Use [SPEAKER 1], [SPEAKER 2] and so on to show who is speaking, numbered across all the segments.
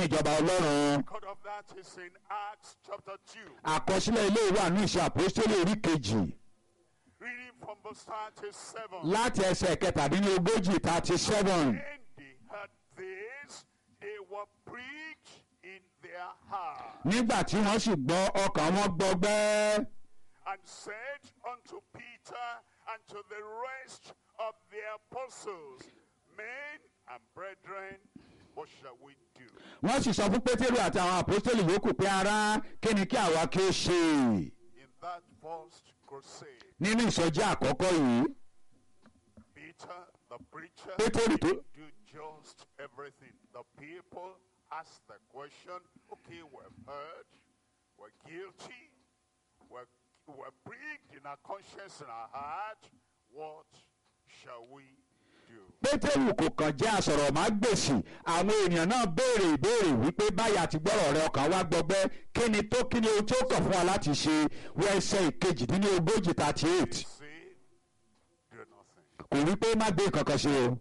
[SPEAKER 1] ìjọba ọlọ́run
[SPEAKER 2] Record of that is in Acts chapter 2,
[SPEAKER 1] àkọsílẹ̀ ilé ìwà ní ìṣe àpòstélì orí kejì
[SPEAKER 2] reading from verse 37.
[SPEAKER 1] láti ẹsẹ̀ kẹtàdínlógójì thirty seven
[SPEAKER 2] When they heard this, they were preached in their heart
[SPEAKER 1] nígbà tí wọ́n sì gbọ́ ọkàn wọn gbọgbẹ́
[SPEAKER 2] and said unto Peter and to the rest of the apostles, Men and brethren, what shall we do?
[SPEAKER 1] wọ́n sì sọ fún pétérù àti àwọn àpòstélì yòókù pé ará kí ni kí àwa kí ó ṣe
[SPEAKER 2] In that first crusade,
[SPEAKER 1] nínú ìsọjí àkọ́kọ́ yìí
[SPEAKER 2] Peter, the preacher,
[SPEAKER 1] Pétérù tó
[SPEAKER 2] do just everything. The people ask the question, okay, we've heard, we're guilty, we're, we're pricked in our conscience and our heart. What shall we do?
[SPEAKER 1] pétérù kò kàn jẹ́ àsọ̀rọ̀ má gbèsì àwọn èèyàn náà béèrè ìbéèrè wípé báyà ti gbọ́rọ̀ rẹ ọkàn wá gbọgbẹ́ kí ni tó kí ni ohun tí ó kàn fún wa láti ṣe wọ ẹsẹ̀ ìkejìdínlógójì thirty
[SPEAKER 2] He
[SPEAKER 1] eight
[SPEAKER 2] said, do nothing.
[SPEAKER 1] kò wí pé má gbé nǹkan kan ṣe o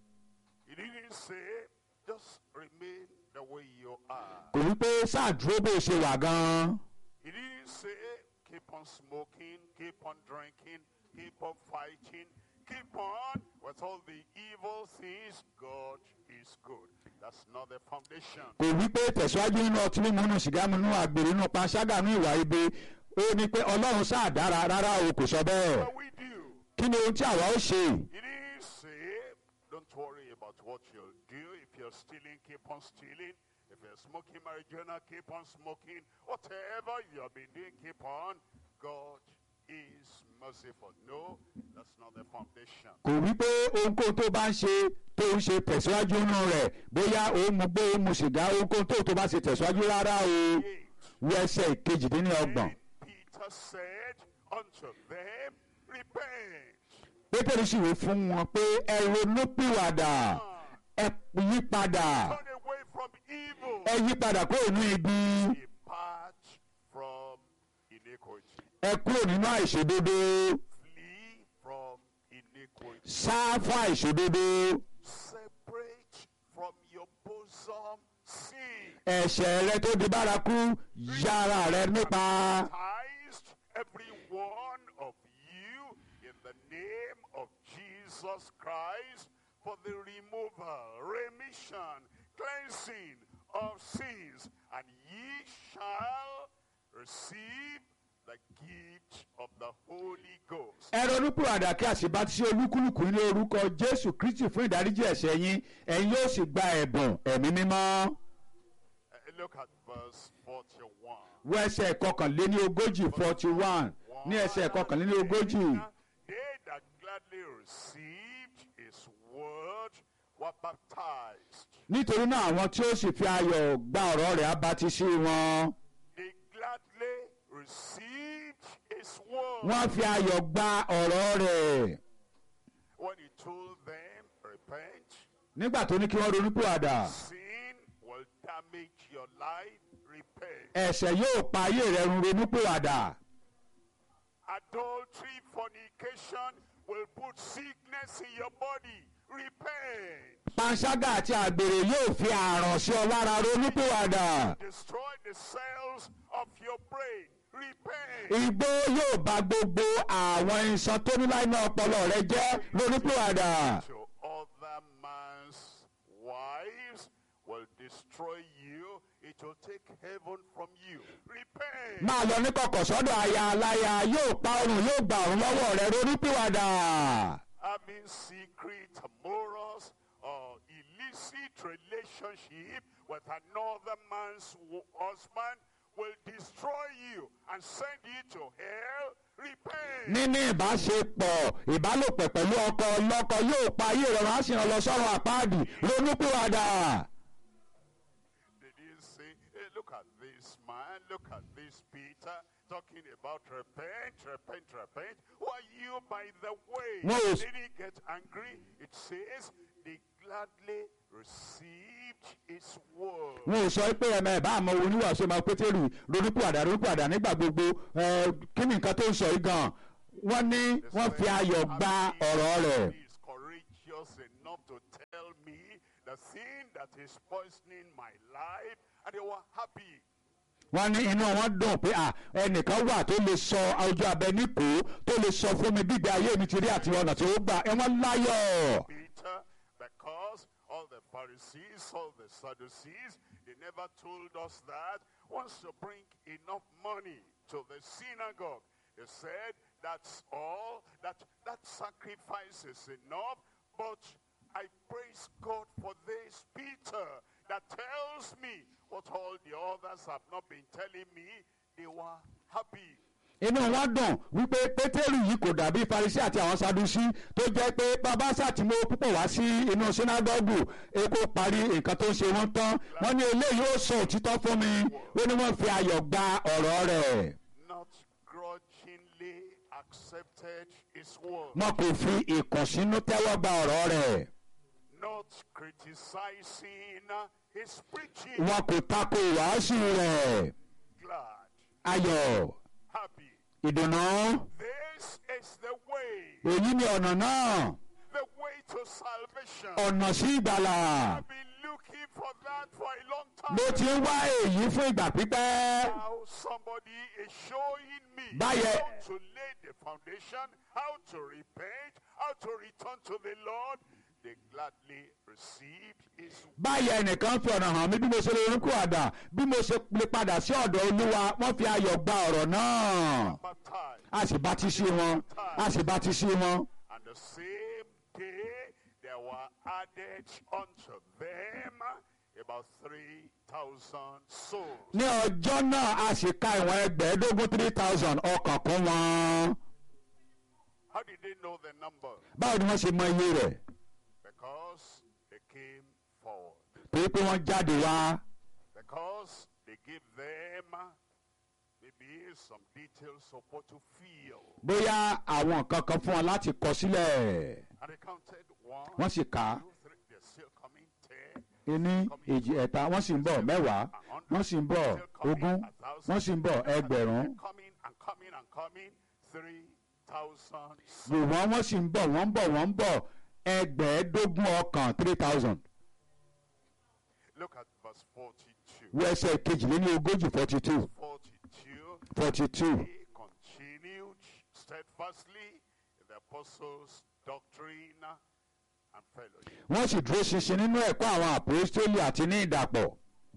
[SPEAKER 2] He didn't say, just remain the way you are.
[SPEAKER 1] kò wí pé sáà dúró bó ṣe wà gan-an
[SPEAKER 2] He didn't say, keep on smoking, keep on drinking, keep on fighting, keep on with all the evil things. God is good. That's not the foundation.
[SPEAKER 1] kò wí pé tẹ̀síwájú nínú ọtí mímu nínú sìgá mímu nínú àgbèrè nínú panṣágà nínú ìwà ibi ó ní pé ọlọ́run sáà dára rárá o kò sọ bẹ́ẹ̀
[SPEAKER 2] What we do,
[SPEAKER 1] kí ni ohun tí àwa ó ṣe
[SPEAKER 2] he didn't say, don't worry about what you'll do. If you're stealing, keep on stealing. If you're smoking marijuana, keep on smoking. Whatever you have been doing, keep on. God is merciful. No, that's not the foundation.
[SPEAKER 1] kò wí pé ohunkóhun tó bá ń ṣe tó ń ṣe tẹ̀síwájú nínú rẹ̀ bóyá ó mu gbó ó mu sìgá ohunkóhun tó tó bá ṣe tẹ̀síwájú rárá o
[SPEAKER 2] Eight.
[SPEAKER 1] wọ ẹsẹ̀ ìkejìdínlọ́gbọ̀n
[SPEAKER 2] Then Peter said unto them, Repent.
[SPEAKER 1] pétérì sì wí fún wọn pé ẹ ronú pìwàdà ẹ yí padà
[SPEAKER 2] Turn away from evil.
[SPEAKER 1] ẹ yí padà kúrò ní ibi
[SPEAKER 2] Depart from iniquity.
[SPEAKER 1] ẹ kúrò nínú àìṣòdodo
[SPEAKER 2] Flee from iniquity.
[SPEAKER 1] sá fún àìṣòdodo
[SPEAKER 2] Separate from your bosom sin.
[SPEAKER 1] ẹ̀ṣẹ̀ rẹ tó di bárakú yára rẹ nípa
[SPEAKER 2] Baptized every one of you in the name of Jesus Christ for the removal, remission, cleansing of sins, and ye shall receive the gift of the Holy Ghost.
[SPEAKER 1] ẹ ronú pìwàdà kí àṣìbá ti ṣe olúkúlùkù ní orúkọ jésù kristi fún ìdáríjì ẹ̀ṣẹ̀ yín ẹ̀yin yóò sì gba ẹ̀bùn ẹ̀mí mímọ́
[SPEAKER 2] Uh, look at verse 41.
[SPEAKER 1] wọ ẹsẹ̀ kọkànléní ogójì forty one ní ẹsẹ̀ kọkànléní ogójì
[SPEAKER 2] They that gladly received his word were baptized.
[SPEAKER 1] nítorí náà àwọn tí ó sì fi ayọ̀ gba ọ̀rọ̀ rẹ̀ á bá ti sí wọn
[SPEAKER 2] They gladly received his word.
[SPEAKER 1] wọ́n fi ayọ̀ gba ọ̀rọ̀ rẹ̀
[SPEAKER 2] When he told them, repent,
[SPEAKER 1] nígbà tó ní kí wọ́n ronú pìwàdà
[SPEAKER 2] sin will damage your life, repent.
[SPEAKER 1] ẹ̀ṣẹ̀ yóò pa ayé rẹ̀ run ronú pìwàdà
[SPEAKER 2] Adultery, fornication will put sickness in your body, repent.
[SPEAKER 1] panṣágà àti àgbèrè yóò fi àrùn sí ọ lára ronú pìwàdà
[SPEAKER 2] Destroy the cells of your brain, repent.
[SPEAKER 1] igbó yóò bà gbogbo àwọn iṣan tó ní láìní ọpọlọ rẹ jẹ́ ronú pìwàdà
[SPEAKER 2] to other man's wives will destroy you. It will take heaven from you. Repent.
[SPEAKER 1] máa lọ ní kọ̀kọ̀ sọ́dọ̀ aya aláya yóò pa ọrùn yóò gbà ọ̀run lọ́wọ́ rẹ ronú pìwàdà
[SPEAKER 2] Having secret morals or illicit relationship with another man's wo- husband will destroy you and send you to hell. Repent.
[SPEAKER 1] níní ìbáṣepọ̀ ìbálòpọ̀ pẹ̀lú ọkọ ọlọ́kọ yóò pa ayé rẹ wá sí ọ lọ sọ́run àpáàdì ronú pìwàdà
[SPEAKER 2] Did he say, hey, look at this man, look at this Peter, talking about repent, repent, repent. Why you, by the way,
[SPEAKER 1] No, it's-
[SPEAKER 2] did he get angry? It says, they gladly received his word.
[SPEAKER 1] wọn ò sọ pé ẹmẹ ìbá àmọ́ oníwàásù máa pétérù ronú pìwàdà ronú pìwàdà nígbà gbogbo ẹ, kí ni nǹkan tó ń sọ yìí gan wọ́n ní wọ́n fi ayọ̀ gba ọ̀rọ̀ rẹ̀
[SPEAKER 2] He is courageous enough to tell me the thing that is poisoning my life, and they were happy.
[SPEAKER 1] wọ́n ní inú wọn dùn pé à ẹnìkan wà tó lè sọ ojú abẹ níkò tó lè sọ fún mi gbígbé ayé mi ti rí àti ọ̀nà tí ó gbà ẹ wọ́n láyọ̀.
[SPEAKER 2] Peter, because all the Pharisees, all the Sadducees, they never told us that once you bring enough money to the synagogue, they said that's all, that that sacrifice is enough, but I praise God for this Peter that tells me what all the others have not been telling me. They were happy.
[SPEAKER 1] inú wọn dùn wípé pétérù yìí kò dàbí farisi àti àwọn sadusi tó jẹ́ pé bàbá sàtìmọ́ púpọ̀ wá sí inú sinagogu èkó parí nǹkan tó ń ṣe wọ́n tán wọ́n ní eléyìí ó sọ òtítọ́ fún mi ó ní wọ́n fi ayọ̀ gba ọ̀rọ̀ rẹ̀
[SPEAKER 2] Not grudgingly accepted his word.
[SPEAKER 1] wọn kò fi ìkùnsínú tẹ́wọ́ gba ọ̀rọ̀ rẹ̀
[SPEAKER 2] not criticizing his preaching.
[SPEAKER 1] wọn kò tako ìwàásù rẹ̀
[SPEAKER 2] Glad,
[SPEAKER 1] ayọ̀
[SPEAKER 2] happy.
[SPEAKER 1] ìdùnnú
[SPEAKER 2] This is the way,
[SPEAKER 1] èyí ni ọ̀nà náà
[SPEAKER 2] the way to salvation.
[SPEAKER 1] ọ̀nà sí ìgbàlà
[SPEAKER 2] I've been looking for that for a long time.
[SPEAKER 1] mo ti ń wá èyí fún ìgbà pípẹ́
[SPEAKER 2] Now somebody is showing me
[SPEAKER 1] Báyẹ̀.
[SPEAKER 2] how to lay the foundation, how to repent, how to return to the Lord. They gladly received his
[SPEAKER 1] báyìí ẹnìkan fi ọ̀nà hàn mí bí mo ṣe lè rúkú àdá bí mo ṣe lè padà sí ọ̀dọ̀ olúwa wọ́n fi ayọ̀ gba ọ̀rọ̀ náà
[SPEAKER 2] baptized.
[SPEAKER 1] a sì bá ti sí wọn a sì bá ti sí wọn.
[SPEAKER 2] And the same day there were added unto them about 3,000 souls.
[SPEAKER 1] ní ọjọ́ náà a sì ka ìwọ̀n ẹgbẹ̀ẹ́dógún three thousand ọkàn kún wọn.
[SPEAKER 2] How did they know the number?
[SPEAKER 1] báwo ni wọ́n ṣe mọ iye rẹ̀
[SPEAKER 2] Because they came forward.
[SPEAKER 1] torí pé wọ́n jáde wá
[SPEAKER 2] Because they gave them maybe some details of what to feel.
[SPEAKER 1] bóyá àwọn nǹkan kan fún wọn láti kọ sílẹ̀
[SPEAKER 2] And they counted one,
[SPEAKER 1] wọ́n sì kà á
[SPEAKER 2] two, three. They're still coming. Ten.
[SPEAKER 1] ení èjì ẹ̀ta wọ́n sì ń bọ̀ mẹ́wàá wọ́n sì ń bọ̀ ogún wọ́n sì ń bọ̀ ẹgbẹ̀rún
[SPEAKER 2] And coming and coming and coming. 3,000 souls.
[SPEAKER 1] ṣùgbọ́n wọ́n sì ń bọ̀ wọ́n ń bọ̀ wọ́n ń bọ̀ ẹgbẹ̀ẹ́dógún ọkàn three thousand
[SPEAKER 2] Look at verse 42.
[SPEAKER 1] wo ẹsẹ̀ kejìléní ogójì forty two
[SPEAKER 2] 42.
[SPEAKER 1] forty two
[SPEAKER 2] He continued steadfastly in the apostles' doctrine and fellowship.
[SPEAKER 1] wọ́n sì dúró ṣinṣin nínú ẹ̀kọ́ àwọn àpòstélì àti ní ìdàpọ̀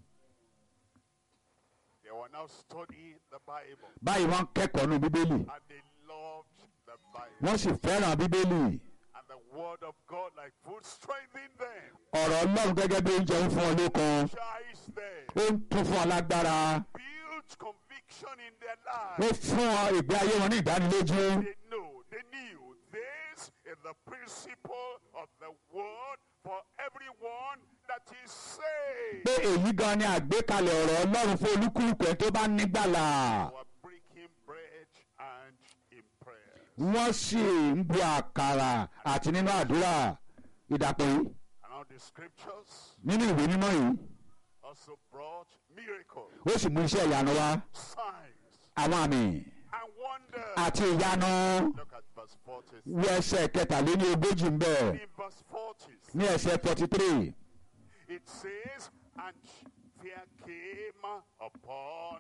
[SPEAKER 2] They were now studying the Bible
[SPEAKER 1] báyìí wọ́n ń kẹ́kọ̀ọ́ nù bíbélì
[SPEAKER 2] and they loved the Bible.
[SPEAKER 1] wọ́n sì fẹ́ràn bíbélì
[SPEAKER 2] And the word of God, like food, strengthened them,
[SPEAKER 1] ọ̀rọ̀ ọlọ́run gẹ́gẹ́ bí oúnjẹ ń fún ọ lókun
[SPEAKER 2] chased them,
[SPEAKER 1] ó ń tún fún ọ lágbára
[SPEAKER 2] built conviction in their
[SPEAKER 1] ó
[SPEAKER 2] lives.
[SPEAKER 1] fún ọ ìgbé ayé wọn ní ìdánilójú
[SPEAKER 2] They know, they knew this is the principle of the word for everyone that is saved.
[SPEAKER 1] pé èyí gan ni àgbékalẹ̀ ọ̀rọ̀ ọlọ́run fún olúkúlùkù ẹ̀ tó bá nígbàlà
[SPEAKER 2] They were breaking bread and in prayer.
[SPEAKER 1] wọ́n sì ń bu àkàrà àti nínú àdúrà ìdàpọ̀ yìí
[SPEAKER 2] And all the scriptures
[SPEAKER 1] nínú ìwé mímọ́ yìí
[SPEAKER 2] also brought miracles,
[SPEAKER 1] ó sì mú iṣẹ́ ìyanu wá
[SPEAKER 2] signs,
[SPEAKER 1] àwọn àmì
[SPEAKER 2] and wonders.
[SPEAKER 1] àti ìyanu
[SPEAKER 2] Look at verse 40.
[SPEAKER 1] wọ ẹsẹ̀ kẹtàléní ogójì ń bẹ̀
[SPEAKER 2] In verse 40,
[SPEAKER 1] ní ẹsẹ̀ forty three
[SPEAKER 2] it says, And fear came upon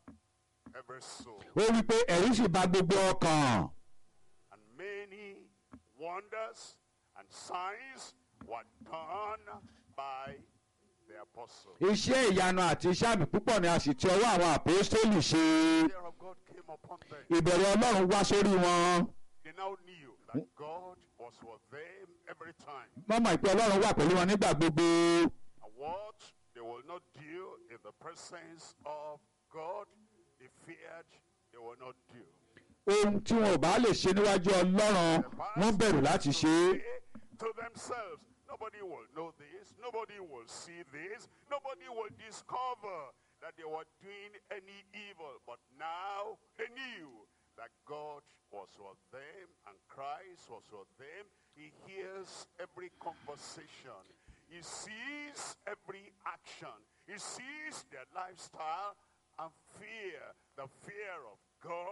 [SPEAKER 2] every soul,
[SPEAKER 1] ó wí pé ẹ̀rù sì bà gbogbo ọkàn
[SPEAKER 2] and many wonders and signs were done by the apostles.
[SPEAKER 1] iṣẹ́ ìyanu àti iṣẹ́ àmì púpọ̀ ni a sì ti ọwọ́ àwọn àpòstélì ṣe
[SPEAKER 2] fear of God came upon them.
[SPEAKER 1] ìbẹ̀rù ọlọ́run wá sórí wọn
[SPEAKER 2] They now knew that God was with them every time.
[SPEAKER 1] wọ́n mọ̀ pé ọlọ́run wà pẹ̀lú wọn nígbà gbogbo
[SPEAKER 2] And what they will not do in the presence of God, they feared they will not do.
[SPEAKER 1] ohun tí wọn ò bá lè ṣe níwájú ọlọ́run wọ́n bẹ̀rù láti ṣe é
[SPEAKER 2] Say to themselves, nobody will know this, nobody will see this, nobody will discover that they were doing any evil. But now they knew that God was with them and Christ was with them. He hears every conversation. He sees every action. He sees their lifestyle and fear, the fear of God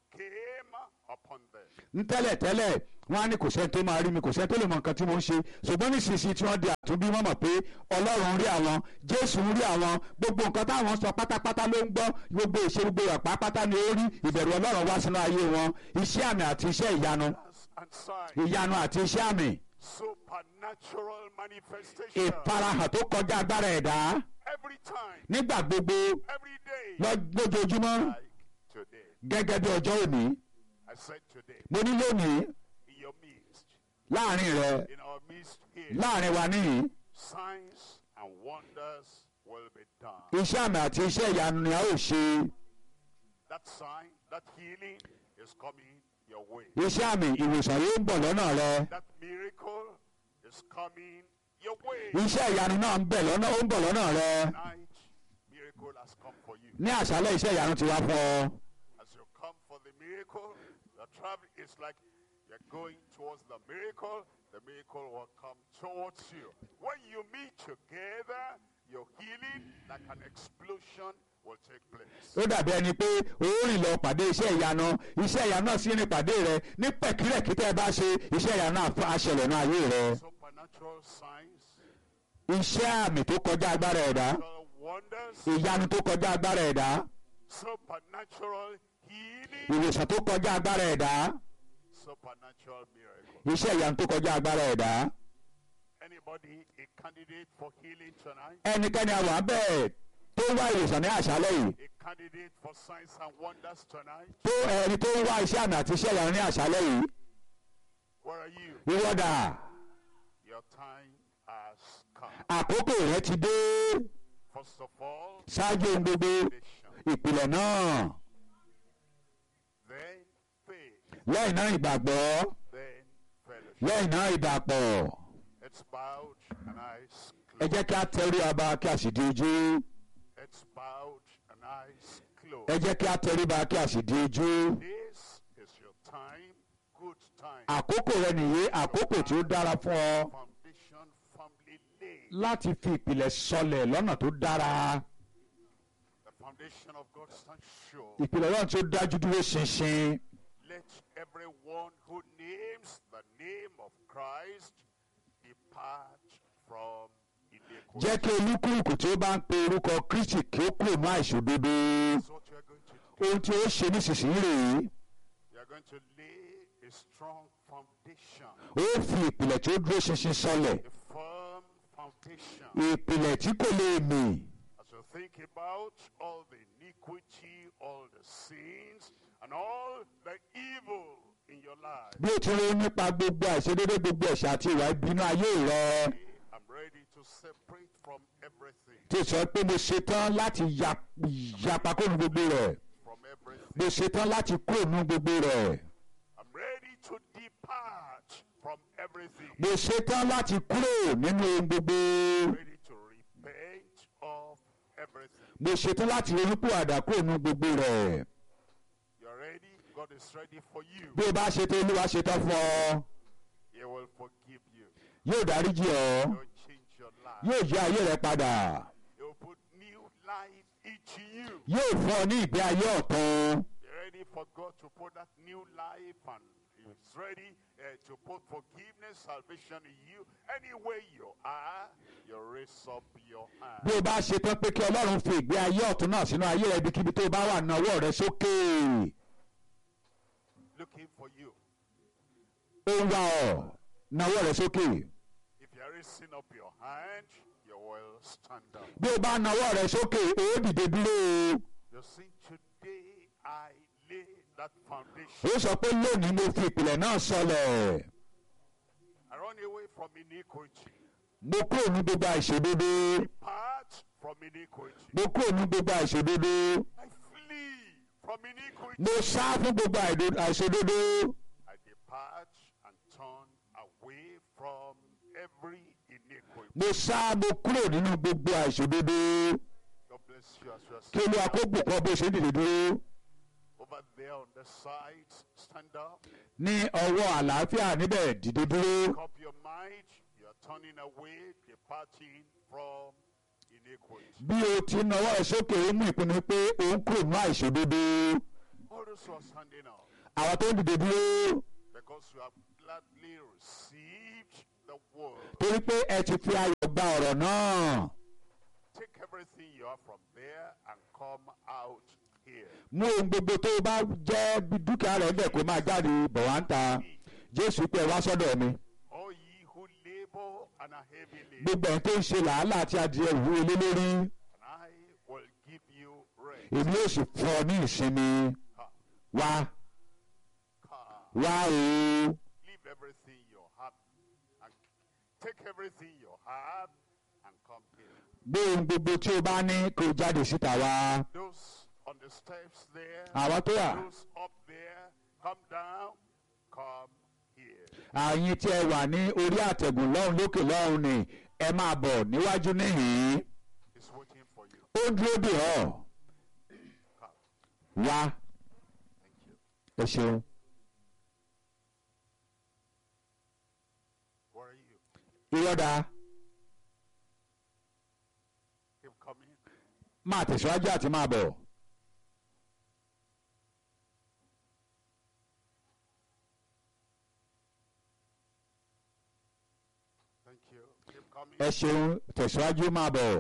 [SPEAKER 2] came upon them.
[SPEAKER 1] ń tẹ́lẹ̀ tẹ́lẹ̀ wọ́n á ní kò sẹ́ni tó máa rí mi kò sẹ́ni tó lè mọ nǹkan tí mo ń ṣe ṣùgbọ́n nísinsìnyí tí wọ́n di àtúnbí wọ́n mọ̀ pé ọlọ́run rí àwọn jésù ń rí àwọn gbogbo nǹkan táwọn sọ pátápátá ló ń gbọ́ gbogbo ìṣe gbogbo ọ̀pá pátá ni ó rí ìbẹ̀rù ọlọ́run wá sínú ayé wọn iṣẹ́ àmì àti iṣẹ́ ìyanu
[SPEAKER 2] And signs,
[SPEAKER 1] ìyanu àti iṣẹ́ àmì
[SPEAKER 2] supernatural manifestation.
[SPEAKER 1] ìfarahàn tó kọjá agbára ẹ̀dá
[SPEAKER 2] Every time,
[SPEAKER 1] nígbà gbogbo
[SPEAKER 2] every day,
[SPEAKER 1] lọ- lójoojúmọ́
[SPEAKER 2] like today.
[SPEAKER 1] gẹ́gẹ́ bí ọjọ́ òní
[SPEAKER 2] I said today,
[SPEAKER 1] mo ní lónìí
[SPEAKER 2] in your midst,
[SPEAKER 1] láàrin rẹ
[SPEAKER 2] in our midst here,
[SPEAKER 1] láàrin wa níyì
[SPEAKER 2] signs and wonders will be done.
[SPEAKER 1] iṣẹ́ àmì àti iṣẹ́ ìyanu ni a ó ṣe
[SPEAKER 2] That sign, that healing is coming your way.
[SPEAKER 1] iṣẹ́ àmì ìwòsàn yóò ń bọ̀ lọ́nà rẹ
[SPEAKER 2] That miracle is coming your way.
[SPEAKER 1] iṣẹ́ ìyanu náà ń bẹ̀ lọ́nà ó ń bọ̀ lọ́nà rẹ
[SPEAKER 2] Tonight, miracle has come for you.
[SPEAKER 1] ní àṣálẹ́ iṣẹ́ ìyanu ti wá fún ọ
[SPEAKER 2] As you come for the miracle, the travel is like you're going towards the miracle, the miracle will come towards you. When you meet together, your healing, like an explosion, will take place.
[SPEAKER 1] ó dàbí ẹni pé ó rìn lọ pàdé iṣẹ́ ìyanu iṣẹ́ ìyanu náà sì rìn pàdé rẹ ní pẹ̀kírẹ̀kí tẹ́ ẹ bá ṣe iṣẹ́ ìyanu náà fún aṣẹlẹ̀ náà ayé rẹ
[SPEAKER 2] Supernatural signs,
[SPEAKER 1] iṣẹ́ àmì tó kọjá agbára ẹ̀dá
[SPEAKER 2] supernatural wonders,
[SPEAKER 1] ìyanu tó kọjá agbára ẹ̀dá
[SPEAKER 2] supernatural healing,
[SPEAKER 1] ìwòsàn tó kọjá agbára ẹ̀dá
[SPEAKER 2] supernatural miracle.
[SPEAKER 1] iṣẹ́ ìyanu tó kọjá agbára ẹ̀dá
[SPEAKER 2] Anybody a candidate for healing tonight?
[SPEAKER 1] ẹnikẹ́ni àwọn bẹ́ẹ̀ tó wá ìwòsàn ní àṣálẹ́ yìí
[SPEAKER 2] A candidate for signs and wonders tonight?
[SPEAKER 1] tó ẹni tó ń wá iṣẹ́ àmì àti iṣẹ́ ìyanu ní àṣálẹ́ yìí
[SPEAKER 2] Where are you?
[SPEAKER 1] ìwọ́dà
[SPEAKER 2] Your time has come.
[SPEAKER 1] àkókò rẹ ti dé
[SPEAKER 2] First of all,
[SPEAKER 1] ṣáájú ohun gbogbo
[SPEAKER 2] foundation.
[SPEAKER 1] ìpìlẹ̀ náà
[SPEAKER 2] Then faith.
[SPEAKER 1] lẹ́yìn náà ìgbàgbọ́
[SPEAKER 2] Then fellowship.
[SPEAKER 1] lẹ́yìn náà ìdàpọ̀
[SPEAKER 2] It's bowed and eyes
[SPEAKER 1] ẹ
[SPEAKER 2] closed.
[SPEAKER 1] jẹ́ kí a tẹrí ọba kí a sì di ojú
[SPEAKER 2] It's bowed and eyes
[SPEAKER 1] ẹ
[SPEAKER 2] closed.
[SPEAKER 1] jẹ́ kí a tẹrí ba kí a sì di ojú
[SPEAKER 2] This is your time, good time.
[SPEAKER 1] àkókò rẹ nìyí àkókò tí ó dára fún ọ
[SPEAKER 2] Foundation firmly laid.
[SPEAKER 1] láti fi ìpìlẹ̀ sọlẹ̀ lọ́nà tó dára
[SPEAKER 2] The foundation of God stands sure.
[SPEAKER 1] ìpìlẹ̀ lọ́nà tí ó dájú dúró ṣinṣin
[SPEAKER 2] Let everyone who names the name of Christ depart from iniquity.
[SPEAKER 1] jẹ́ kí olúkúlùkù tí ó bá ń pe orúkọ Kristi kí ó kúrò ní àìṣòdodo
[SPEAKER 2] That's what you're going to do.
[SPEAKER 1] ohun tí ó ṣe nísinsìnyí rèé
[SPEAKER 2] You're going to lay a strong foundation,
[SPEAKER 1] ó fi ìpìlẹ̀ tí ó dúró ṣinṣin sọlẹ̀
[SPEAKER 2] a firm foundation.
[SPEAKER 1] ìpìlẹ̀ tí kò lè mì
[SPEAKER 2] As you think about all the iniquity, all the sins, and all the evil in your life,
[SPEAKER 1] bí o ti rí nípa gbogbo àìṣedédé gbogbo ẹ̀ṣẹ̀ àti ìwà ìbínú ayé rẹ
[SPEAKER 2] I'm ready to separate from everything,
[SPEAKER 1] tí o sọ pé mo ṣetán láti ya- yapa kúrò ní gbogbo rẹ̀
[SPEAKER 2] from everything.
[SPEAKER 1] mo ṣetán láti kúrò ní gbogbo rẹ̀
[SPEAKER 2] I'm ready to depart from everything.
[SPEAKER 1] mo ṣetán láti kúrò nínú ohun gbogbo
[SPEAKER 2] Ready to repent of everything.
[SPEAKER 1] mo ṣetán láti ronúpìwàdà kúrò nínú gbogbo rẹ̀
[SPEAKER 2] You're ready? God is ready for you.
[SPEAKER 1] bí o bá ṣetán olúwa ṣetán fún ọ
[SPEAKER 2] He will forgive you.
[SPEAKER 1] yóò dáríjì ọ
[SPEAKER 2] He'll change your life.
[SPEAKER 1] yóò yí ayé rẹ padà
[SPEAKER 2] He will put new life into you.
[SPEAKER 1] yóò fún ọ ní ìgbé ayé ọ̀tun
[SPEAKER 2] You're ready for God to put that new life and He's ready uh, to put forgiveness, salvation in you. Anywhere you are, you raise up your hand.
[SPEAKER 1] bí o bá ṣetán pé kí ọlọ́run fi ìgbé ayé ọ̀tun náà sínú ayé rẹ ibikíbi tó o bá wà ní ọwọ́ rẹ sókè
[SPEAKER 2] Looking for you.
[SPEAKER 1] ó ń wá ọ ní ọwọ́ rẹ sókè
[SPEAKER 2] If you're raising up your hand, you will stand up.
[SPEAKER 1] bí o bá na ọwọ́ rẹ sókè ó dìde dúró o.
[SPEAKER 2] You see, today I lay that foundation.
[SPEAKER 1] ó sọ pé lónìí mo fi ìpìlẹ̀ náà sọlẹ̀
[SPEAKER 2] I run away from iniquity.
[SPEAKER 1] mo kúrò ní gbogbo àìṣòdodo
[SPEAKER 2] Depart from iniquity.
[SPEAKER 1] mo kúrò ní gbogbo àìṣòdodo
[SPEAKER 2] I flee from iniquity.
[SPEAKER 1] mo sá fún gbogbo àìdo- àìṣòdodo
[SPEAKER 2] I depart and turn away from every iniquity.
[SPEAKER 1] mo sá mo kúrò nínú gbogbo àìṣòdodo
[SPEAKER 2] God bless you as you are
[SPEAKER 1] kí olúwa kó bùkún bó ṣe dìde dúró
[SPEAKER 2] over there on the side. Stand up.
[SPEAKER 1] ní ọwọ́ àlàáfíà níbẹ̀ dìde dúró
[SPEAKER 2] Make up your mind. You are turning away, departing from iniquity.
[SPEAKER 1] bí o ti na ọwọ́ rẹ sókè ó mú ìpinnu pé ó ń kúrò nínú àìṣòdodo
[SPEAKER 2] All All those who are standing up,
[SPEAKER 1] àwọn tó ń dìde dúró
[SPEAKER 2] because you have gladly received the word.
[SPEAKER 1] torí pé ẹ ti fi ayọ̀ gba ọ̀rọ̀ náà
[SPEAKER 2] Take everything you have from there and come out here.
[SPEAKER 1] mú ohun gbogbo tó bá jẹ́ bí dúkìá rẹ̀ bẹ̀ kó máa jáde bọ̀ wá ń ta jésù pé ẹ wá sọ́dọ̀ mi
[SPEAKER 2] All ye who labor and are heavy laden,
[SPEAKER 1] gbogbo ẹ̀ tó ń ṣe làálàá àti adìẹ ìwúwo lé lórí
[SPEAKER 2] and I will give you rest.
[SPEAKER 1] èmi yóò sì fún ọ ní ìsinmi
[SPEAKER 2] Come,
[SPEAKER 1] wá
[SPEAKER 2] come.
[SPEAKER 1] wá o
[SPEAKER 2] Leave everything you have and take everything you have and come here.
[SPEAKER 1] gbé ohun gbogbo tí o bá ní kó o jáde síta wá
[SPEAKER 2] Those on the steps there,
[SPEAKER 1] àwa tó wà
[SPEAKER 2] those up there, come down, come here.
[SPEAKER 1] àyìn tí ẹ wà ní orí àtẹ̀gùn lọ́hùn lókè lọ́hùn ni ẹ máa bọ̀ níwájú níhìn-ín
[SPEAKER 2] It's waiting for you.
[SPEAKER 1] ó ń dúró dè ọ́
[SPEAKER 2] Come.
[SPEAKER 1] wá
[SPEAKER 2] Thank you.
[SPEAKER 1] ẹ ṣeun
[SPEAKER 2] Where are you?
[SPEAKER 1] ìrọ́dà
[SPEAKER 2] Keep coming.
[SPEAKER 1] máa tẹ̀síwájú àti máa bọ̀
[SPEAKER 2] Thank you. Keep coming.
[SPEAKER 1] ẹ ṣeun tẹ̀síwájú máa bọ̀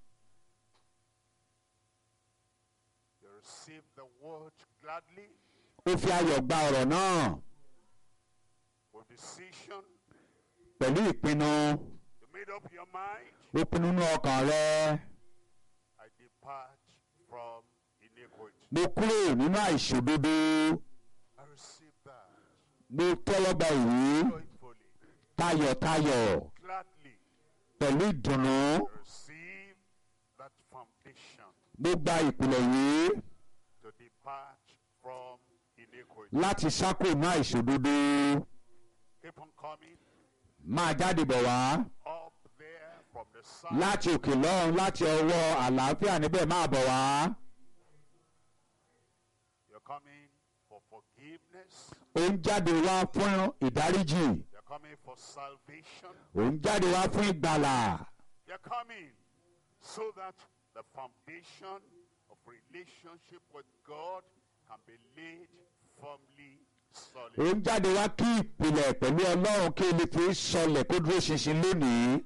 [SPEAKER 2] You receive the word gladly
[SPEAKER 1] ó fi ayọ̀ gba ọ̀rọ̀ náà
[SPEAKER 2] with decision.
[SPEAKER 1] pẹ̀lú ìpinnu
[SPEAKER 2] You made up your mind.
[SPEAKER 1] ó pinnu nínú ọkàn rẹ
[SPEAKER 2] I depart from iniquity.
[SPEAKER 1] mo kúrò nínú àìṣòdodo
[SPEAKER 2] I receive that
[SPEAKER 1] mo tẹ́wọ́ gba ìwé
[SPEAKER 2] joyfully,
[SPEAKER 1] tayọ̀tayọ̀
[SPEAKER 2] gladly.
[SPEAKER 1] pẹ̀lú ìdùnnú
[SPEAKER 2] Receive that foundation
[SPEAKER 1] mo gba ìpìlẹ̀ yìí
[SPEAKER 2] to depart from iniquity.
[SPEAKER 1] láti sákò nínú àìṣòdodo
[SPEAKER 2] Keep on coming
[SPEAKER 1] máa jáde bọ̀ wá
[SPEAKER 2] up there from the side.
[SPEAKER 1] láti òkè lọ́run láti ọwọ́ àlàáfíà níbẹ̀ máa bọ̀ wá
[SPEAKER 2] You're coming for forgiveness.
[SPEAKER 1] ó ń jáde wá fún ìdáríjì
[SPEAKER 2] You're coming for salvation.
[SPEAKER 1] ó ń jáde wá fún ìgbàlà
[SPEAKER 2] You're coming so that the foundation of relationship with God can be laid firmly solid.
[SPEAKER 1] ó ń jáde wá kí ìpìlẹ̀ pẹ̀lú ọlọ́run kí o lè fi sọlẹ̀ kó dúró ṣinṣin lónìí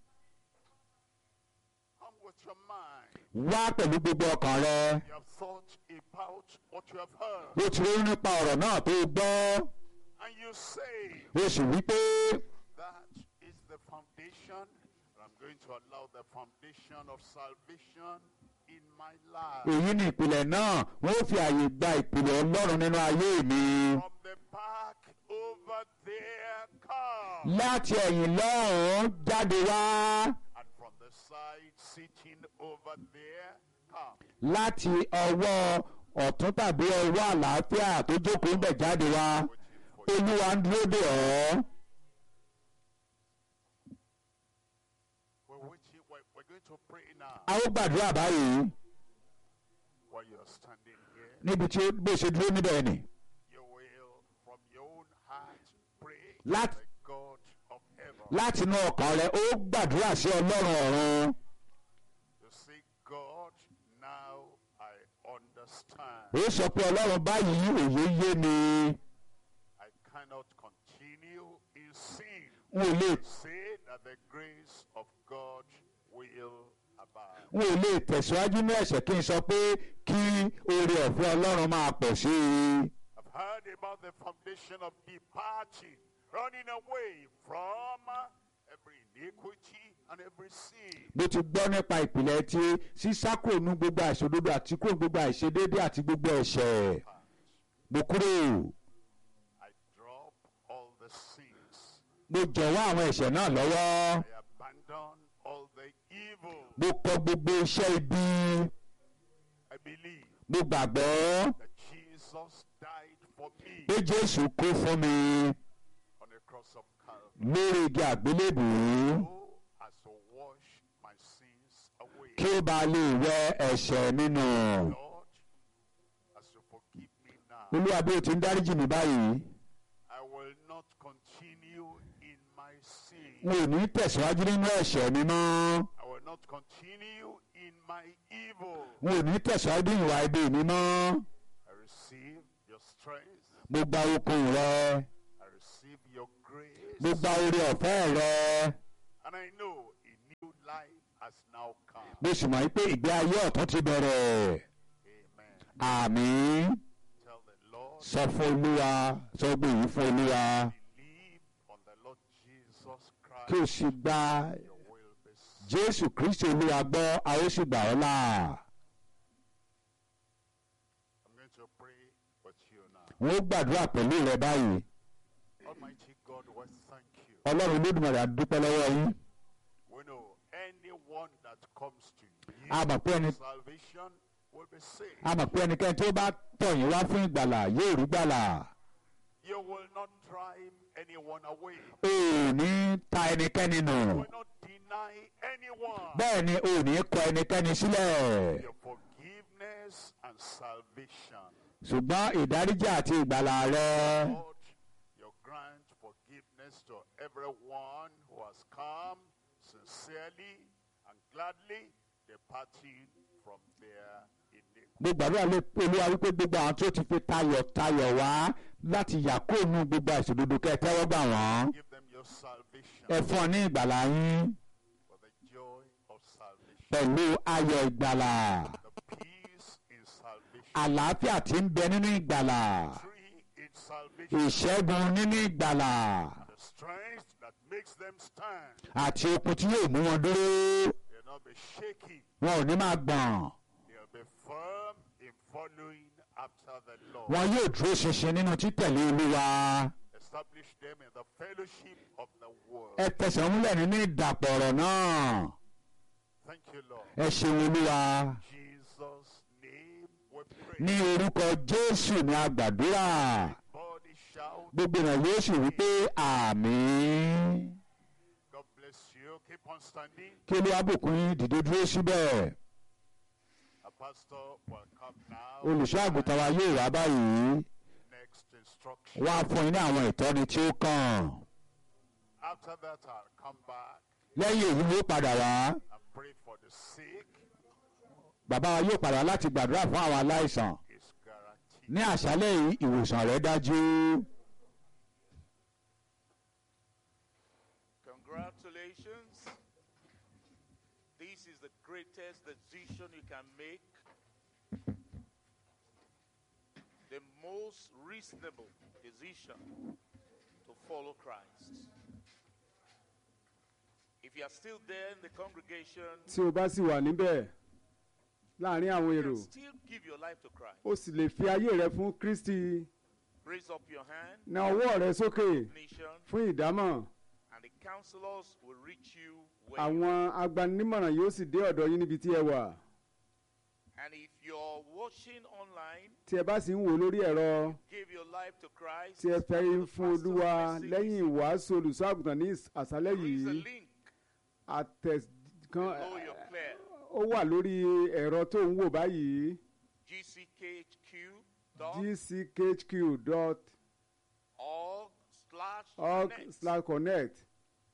[SPEAKER 2] Come with your mind.
[SPEAKER 1] wá pẹ̀lú gbogbo ọkàn rẹ
[SPEAKER 2] You have thought about what you have heard.
[SPEAKER 1] ó ti rí nípa ọ̀rọ̀ náà tó o gbọ́
[SPEAKER 2] And you say,
[SPEAKER 1] ó sì wí pé
[SPEAKER 2] that is the foundation. And I'm going to allow the foundation of salvation in my life.
[SPEAKER 1] èyí ni ìpìlẹ̀ náà wọ́n ó fi àyè gba ìpìlẹ̀ ọlọ́run nínú ayé mi
[SPEAKER 2] From the back over there, come.
[SPEAKER 1] láti ẹ̀yìn lọ́hùn-ún jáde wá
[SPEAKER 2] And from the side, sitting over there, come.
[SPEAKER 1] láti ọwọ́ ọ̀tún tàbí ọwọ́ àlàáfíà tó jókòó ń bẹ̀ jáde wá
[SPEAKER 2] Waiting for you.
[SPEAKER 1] olúwa ń dúró dè ọ́
[SPEAKER 2] We're waiting. We're, we're going to pray now.
[SPEAKER 1] a ó gbàdúrà báyìí
[SPEAKER 2] While you're standing here,
[SPEAKER 1] níbi tí ó- bó ṣe dúró níbẹ̀ ni
[SPEAKER 2] you will, from your own heart, pray
[SPEAKER 1] Lat-
[SPEAKER 2] to the God of heaven.
[SPEAKER 1] láti inú ọkàn rẹ ó gbàdúrà sí ọlọ́run ọ̀run
[SPEAKER 2] You say, God, now I understand.
[SPEAKER 1] ó sọ pé ọlọ́run báyìí òye yé mi
[SPEAKER 2] I cannot continue in sin.
[SPEAKER 1] n ò lè
[SPEAKER 2] Say that the grace of God will abide.
[SPEAKER 1] n ò lè tẹ̀síwájú ní ẹ̀ṣẹ̀ kí n sọ pé kí oore ọ̀fẹ́ ọlọ́run máa pọ̀ sí i
[SPEAKER 2] I've heard about the foundation of departing, running away from every iniquity and every sin.
[SPEAKER 1] mo ti gbọ́ nípa ìpìlẹ̀ tí sísákò nu gbogbo àìṣòdodo àti kúrò gbogbo àìṣedéédé àti gbogbo ẹ̀ṣẹ̀ mo kúrò
[SPEAKER 2] I drop all the sins.
[SPEAKER 1] mo jọ̀wọ́ àwọn ẹ̀ṣẹ̀ náà lọ́wọ́
[SPEAKER 2] I abandon all the evil.
[SPEAKER 1] mo kọ gbogbo iṣẹ́ ibi
[SPEAKER 2] I believe
[SPEAKER 1] mo gbàgbọ́
[SPEAKER 2] that Jesus died for me
[SPEAKER 1] pé jésù kú fún mi
[SPEAKER 2] on the cross of Calvary.
[SPEAKER 1] lórí igi àgbélébùú
[SPEAKER 2] So as to wash my sins away.
[SPEAKER 1] kí ó bá lè wẹ ẹ̀ṣẹ̀ mi nù
[SPEAKER 2] Lord, as you forgive me now,
[SPEAKER 1] olúwa bí o ti ń dáríjì mi báyìí
[SPEAKER 2] I will not continue in my sin.
[SPEAKER 1] n ò ní tẹ̀síwájú nínú ẹ̀ṣẹ̀ mi mọ́
[SPEAKER 2] I will not continue in my evil.
[SPEAKER 1] n ò ní tẹ̀síwájú nínú ìwà ibi mi mọ́
[SPEAKER 2] I receive strength.
[SPEAKER 1] mo gba okun rẹ
[SPEAKER 2] I receive your grace.
[SPEAKER 1] mo gba oore ọ̀fẹ́ rẹ
[SPEAKER 2] And I know a new life has now come.
[SPEAKER 1] mo sì mọ̀ pé ìgbé ayé ọ̀tún ti bẹ̀rẹ̀
[SPEAKER 2] Amen.
[SPEAKER 1] àmín
[SPEAKER 2] Tell the Lord,
[SPEAKER 1] sọ fún olúwa sọ gbé yìí fún olúwa
[SPEAKER 2] believe on the Lord Jesus
[SPEAKER 1] kí o
[SPEAKER 2] Christ.
[SPEAKER 1] sì gba
[SPEAKER 2] Your will be saved.
[SPEAKER 1] jésù kristi olúwa gbọ́ a ó sì gbà ọ́ là
[SPEAKER 2] I'm going to pray with you now.
[SPEAKER 1] wọ́n ó gbàdúrà pẹ̀lú rẹ báyìí
[SPEAKER 2] Almighty God, we thank you.
[SPEAKER 1] ọlọ́run olódùmarè a dúpẹ́ lọ́wọ́ yín
[SPEAKER 2] We know anyone that comes to
[SPEAKER 1] a
[SPEAKER 2] you
[SPEAKER 1] mọ̀ pé ẹni
[SPEAKER 2] for salvation will be saved.
[SPEAKER 1] a mọ̀ pé ẹnikẹ́ni tó bá tọ̀ yín wá fún ìgbàlà yóò rí gbàlà
[SPEAKER 2] You will not drive anyone away.
[SPEAKER 1] o ò ní ta ẹnikẹ́ni nù
[SPEAKER 2] You will not deny anyone
[SPEAKER 1] bẹ́ẹ̀ ni o ò ní kọ ẹnikẹ́ni sílẹ̀
[SPEAKER 2] your forgiveness and salvation.
[SPEAKER 1] ṣùgbọ́n ìdáríjì àti ìgbàlà rẹ
[SPEAKER 2] Lord, you grant forgiveness to everyone who has come sincerely and gladly departing from their iniquity.
[SPEAKER 1] mo gbàdúrà lé olúwa wípé gbogbo àwọn tó ti fi tayọ̀tayọ̀ wá láti yà kóònù gbogbo àìṣòdodo kẹ́ ẹ tẹ́wọ́ gbà wọ́n
[SPEAKER 2] Give them your salvation
[SPEAKER 1] ẹ fún ọ ní ìgbàlà yín
[SPEAKER 2] for the joy of salvation,
[SPEAKER 1] pẹ̀lú ayọ̀ ìgbàlà
[SPEAKER 2] the peace in salvation,
[SPEAKER 1] àlàáfíà tí ń bẹ nínú ìgbàlà
[SPEAKER 2] free in salvation,
[SPEAKER 1] ìṣẹ́gun nínú ìgbàlà
[SPEAKER 2] the strength that makes them stand.
[SPEAKER 1] àti okun tí yóò mú wọn dúró
[SPEAKER 2] They'll not be shaky.
[SPEAKER 1] wọn ò ní máa gbọ̀n
[SPEAKER 2] They'll be firm in following after the Lord.
[SPEAKER 1] wọn yóò dúró ṣinṣin nínú títẹ̀lé olúwa
[SPEAKER 2] Establish them in the fellowship of the world.
[SPEAKER 1] ẹ tẹsẹ̀ múlẹ̀ nínú ìdàpọ̀ ọ̀rọ̀ náà
[SPEAKER 2] Thank you, Lord.
[SPEAKER 1] ẹ ṣeun olúwa
[SPEAKER 2] Jesus' name we pray.
[SPEAKER 1] ní orúkọ jésù ní agbàdúrà
[SPEAKER 2] Body shout.
[SPEAKER 1] gbogbo èèyàn yóò sì wí pé àmín
[SPEAKER 2] God bless you. Keep on standing.
[SPEAKER 1] kí olúwa bùkún yín dìde dúró síbẹ̀
[SPEAKER 2] A pastor will come now.
[SPEAKER 1] olùṣọ́ àgùntàn wa yóò wá báyìí
[SPEAKER 2] Next instruction.
[SPEAKER 1] wá fún yín ní àwọn ìtọ́ni tí ó kàn
[SPEAKER 2] After that, I'll come back
[SPEAKER 1] lẹ́yìn èyí ni ó padà wá
[SPEAKER 2] and pray for the sick.
[SPEAKER 1] bàbá wa yóò padà wá láti gbàdúrà fún àwọn aláìsàn
[SPEAKER 2] Is guaranteed.
[SPEAKER 1] ní àṣálẹ́ yìí ìwòsàn rẹ̀ dájú
[SPEAKER 3] Congratulations. This is the greatest decision you can make. The most reasonable decision to follow Christ. If you are still there in the congregation,
[SPEAKER 4] tí o bá sì wà níbẹ̀ láàrin àwọn
[SPEAKER 3] you
[SPEAKER 4] èrò
[SPEAKER 3] can still give your life to Christ.
[SPEAKER 4] o sì lè fi ayé rẹ fún kristi
[SPEAKER 3] Raise up your hand,
[SPEAKER 4] na ọwọ́ rẹ sókè
[SPEAKER 3] nation,
[SPEAKER 4] fún ìdámọ̀
[SPEAKER 3] and the counselors will reach you where you
[SPEAKER 4] àwọn agbaninímọ̀ràn yóò sì dé ọ̀dọ̀ yín níbi tí ẹ wà
[SPEAKER 3] And if you're watching online,
[SPEAKER 4] tí ẹ bá sì ń wò lórí ẹ̀rọ
[SPEAKER 3] give your life to Christ.
[SPEAKER 4] tí ẹ fẹ́
[SPEAKER 3] after the
[SPEAKER 4] fún
[SPEAKER 3] pastor's
[SPEAKER 4] olúwa
[SPEAKER 3] message,
[SPEAKER 4] lẹ́yìn ìwàásù olùṣọ́ àgùntàn ní àṣálẹ́
[SPEAKER 3] there is a
[SPEAKER 4] yìí
[SPEAKER 3] link
[SPEAKER 4] àtẹ̀ kan
[SPEAKER 3] below your player.
[SPEAKER 4] ó wà lórí ẹ̀rọ tó ń wò báyìí
[SPEAKER 3] gckhq.org
[SPEAKER 4] gckhq.org
[SPEAKER 3] slash connect.
[SPEAKER 4] slash connect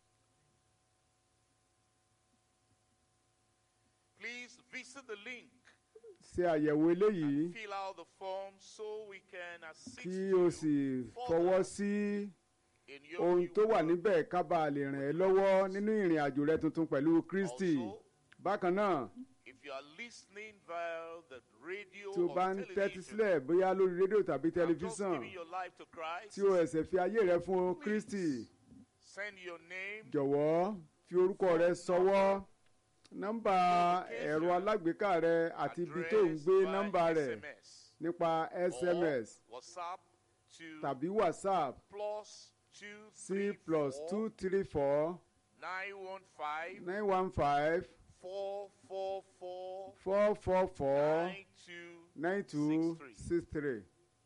[SPEAKER 3] Please visit the link
[SPEAKER 4] ṣe àyẹ̀wò eléyìí
[SPEAKER 3] and fill out the form so we can assist
[SPEAKER 4] kí o
[SPEAKER 3] you
[SPEAKER 4] sì
[SPEAKER 3] further
[SPEAKER 4] fọwọ́ sí
[SPEAKER 3] in your
[SPEAKER 4] ohun
[SPEAKER 3] new
[SPEAKER 4] tó wà
[SPEAKER 3] work.
[SPEAKER 4] níbẹ̀ ká bá a lè ràn ẹ́ lọ́wọ́ nínú ìrìn àjò rẹ tuntun pẹ̀lú kristi
[SPEAKER 3] Also,
[SPEAKER 4] bákan náà
[SPEAKER 3] if you are listening via the radio
[SPEAKER 4] tí o
[SPEAKER 3] or
[SPEAKER 4] bá ń tẹ́tí
[SPEAKER 3] television,
[SPEAKER 4] sílẹ̀ bóyá lórí rédíò tàbí
[SPEAKER 3] and just
[SPEAKER 4] tẹlifíṣàn
[SPEAKER 3] giving your life to Christ,
[SPEAKER 4] tí o ẹ̀sẹ̀ fi ayé rẹ fún kristi
[SPEAKER 3] send your name
[SPEAKER 4] jọ̀wọ́ fi orúkọ rẹ sọwọ́ nọ́mbà ẹ̀rọ alágbèéká rẹ àti ibi tó ń
[SPEAKER 3] address
[SPEAKER 4] gbé
[SPEAKER 3] by
[SPEAKER 4] nọ́mbà rẹ̀
[SPEAKER 3] SMS.
[SPEAKER 4] nípa
[SPEAKER 3] or
[SPEAKER 4] sms
[SPEAKER 3] WhatsApp to
[SPEAKER 4] tàbí whatsapp
[SPEAKER 3] plus two
[SPEAKER 4] sí
[SPEAKER 3] three
[SPEAKER 4] plus
[SPEAKER 3] four
[SPEAKER 4] two three four
[SPEAKER 3] nine one five
[SPEAKER 4] nine one five
[SPEAKER 3] four four four
[SPEAKER 4] four four four
[SPEAKER 3] nine two
[SPEAKER 4] nine two
[SPEAKER 3] six
[SPEAKER 4] six three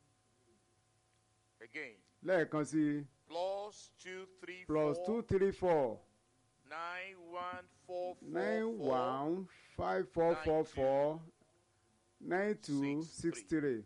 [SPEAKER 3] again
[SPEAKER 4] lẹ́ẹ̀kan sí
[SPEAKER 3] plus two three
[SPEAKER 4] plus
[SPEAKER 3] four
[SPEAKER 4] two three four
[SPEAKER 3] nine one four four
[SPEAKER 4] nine
[SPEAKER 3] four
[SPEAKER 4] one five four
[SPEAKER 3] nine
[SPEAKER 4] four
[SPEAKER 3] two
[SPEAKER 4] four nine two
[SPEAKER 3] six
[SPEAKER 4] six
[SPEAKER 3] three.
[SPEAKER 4] three.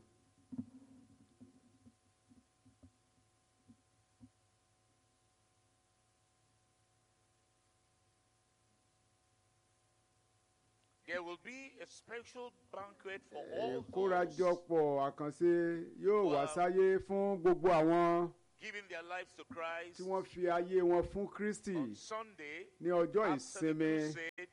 [SPEAKER 3] Get There will be a special banquet for all those
[SPEAKER 4] ìkórajọpọ̀ àkànṣe yóò wá
[SPEAKER 3] Wow.
[SPEAKER 4] sáyé fún gbogbo àwọn
[SPEAKER 3] giving their lives to Christ
[SPEAKER 4] tí wọ́n fi ayé wọn fún kristi
[SPEAKER 3] on Sunday
[SPEAKER 4] ní ọjọ́
[SPEAKER 3] after the
[SPEAKER 4] ìsinmi
[SPEAKER 3] crusade,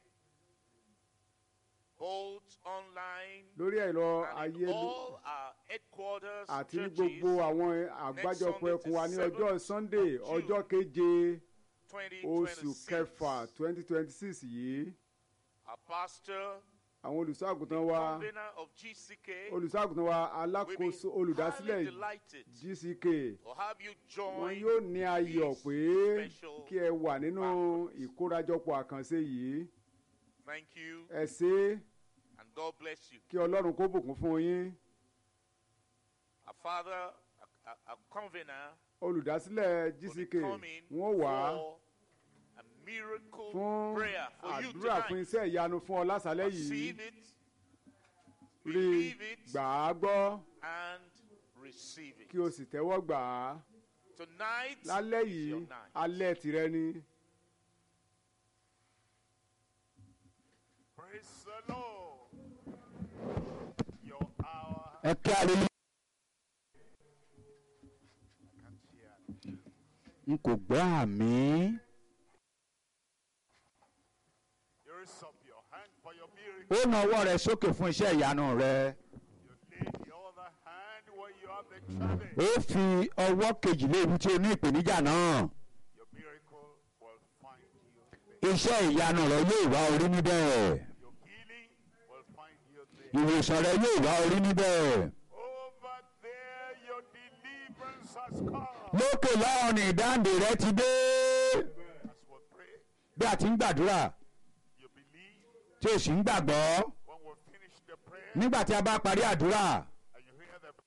[SPEAKER 3] both online
[SPEAKER 4] lórí ẹ̀rọ
[SPEAKER 3] and in
[SPEAKER 4] ayélu
[SPEAKER 3] all our headquarters
[SPEAKER 4] àti ní
[SPEAKER 3] churches,
[SPEAKER 4] gbogbo àwọn àgbájọpọ̀ ẹkùn wa ní ọjọ́ sunday ọjọ́ keje oṣù
[SPEAKER 3] 2026.
[SPEAKER 4] kẹfà twenty twenty six yìí
[SPEAKER 3] Our pastor,
[SPEAKER 4] àwọn olùṣọ́àgùntàn wa
[SPEAKER 3] convener of GCK,
[SPEAKER 4] olùṣọ́àgùntàn wa
[SPEAKER 3] will be
[SPEAKER 4] alákòóso
[SPEAKER 3] highly
[SPEAKER 4] olùdásílẹ̀
[SPEAKER 3] delighted
[SPEAKER 4] gck
[SPEAKER 3] to have you
[SPEAKER 4] wọn
[SPEAKER 3] join
[SPEAKER 4] yóò ní ayọ̀
[SPEAKER 3] this
[SPEAKER 4] pé
[SPEAKER 3] special
[SPEAKER 4] kí ẹ wà nínú
[SPEAKER 3] banquet.
[SPEAKER 4] ìkórajọpọ̀ àkànṣe yìí
[SPEAKER 3] Thank you
[SPEAKER 4] ẹ ṣe é
[SPEAKER 3] and God bless you.
[SPEAKER 4] kí ọlọ́run kó bùkún fún yín
[SPEAKER 3] Our father, a, a, a convener,
[SPEAKER 4] olùdásílẹ̀
[SPEAKER 3] will be
[SPEAKER 4] gck
[SPEAKER 3] coming
[SPEAKER 4] wọn wá
[SPEAKER 3] for a miracle
[SPEAKER 4] fún
[SPEAKER 3] prayer for you
[SPEAKER 4] àdúrà fún
[SPEAKER 3] tonight.
[SPEAKER 4] iṣẹ́ ìyanu fún ọ lásàlẹ̀ yìí
[SPEAKER 3] Receive it,
[SPEAKER 4] rí
[SPEAKER 3] believe it,
[SPEAKER 4] gbà á gbọ́
[SPEAKER 3] and receive it.
[SPEAKER 4] kí o sì tẹ́wọ́ gbà á
[SPEAKER 3] Tonight
[SPEAKER 4] lálẹ́
[SPEAKER 3] is your
[SPEAKER 4] yìí
[SPEAKER 3] night.
[SPEAKER 4] alẹ́ tìrẹ ni.
[SPEAKER 2] Praise the Lord. Your hour.
[SPEAKER 1] ẹ kí alelu
[SPEAKER 2] I can't hear.
[SPEAKER 1] n kò gbọ́ àmì
[SPEAKER 2] You raise up your hand for your miracle.
[SPEAKER 1] ó na ọwọ́ rẹ sókè fún iṣẹ́ ìyanu rẹ
[SPEAKER 2] You lay the other hand where you have the challenge.
[SPEAKER 1] ó fi ọwọ́ kejì lé ibi tí o ní ìpèníjà náà
[SPEAKER 2] Your miracle will find you there.
[SPEAKER 1] iṣẹ́ ìyanu rẹ yóò wá orí níbẹ̀
[SPEAKER 2] Your healing will find you there.
[SPEAKER 1] ìwòsàn rẹ yóò wá orí níbẹ̀
[SPEAKER 2] Over there, your deliverance has come.
[SPEAKER 1] lókè lọ́rùn ní ìdáǹdè rẹ ti dé
[SPEAKER 2] As we pray,
[SPEAKER 1] bí a ti ń gbàdúrà
[SPEAKER 2] you believe
[SPEAKER 1] tí o sì ń gbàgbọ́
[SPEAKER 2] when we finish the prayer
[SPEAKER 1] nígbà tí a bá parí àdúrà
[SPEAKER 2] and you hear the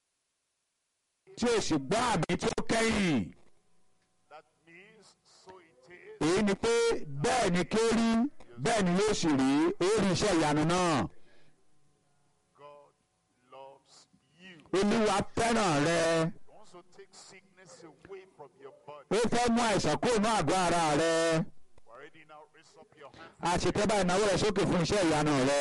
[SPEAKER 1] tí o sì gbọ́ àmì tí ó kẹ́yìn
[SPEAKER 2] that means so it is.
[SPEAKER 1] èyí ni pé bẹ́ẹ̀ ni kí ó rí bẹ́ẹ̀ ni yóò sì rí ó rí iṣẹ́ ìyanu náà
[SPEAKER 2] God loves you.
[SPEAKER 1] olúwa fẹ́ràn rẹ
[SPEAKER 2] He wants to take sickness away from your body.
[SPEAKER 1] ó fẹ́ mú àìsàn kúrò ní àgọ́ ara rẹ
[SPEAKER 2] Already now raise up your hand.
[SPEAKER 1] a sì tẹ́ báyìí náwó rẹ sókè fún iṣẹ́ ìyanu rẹ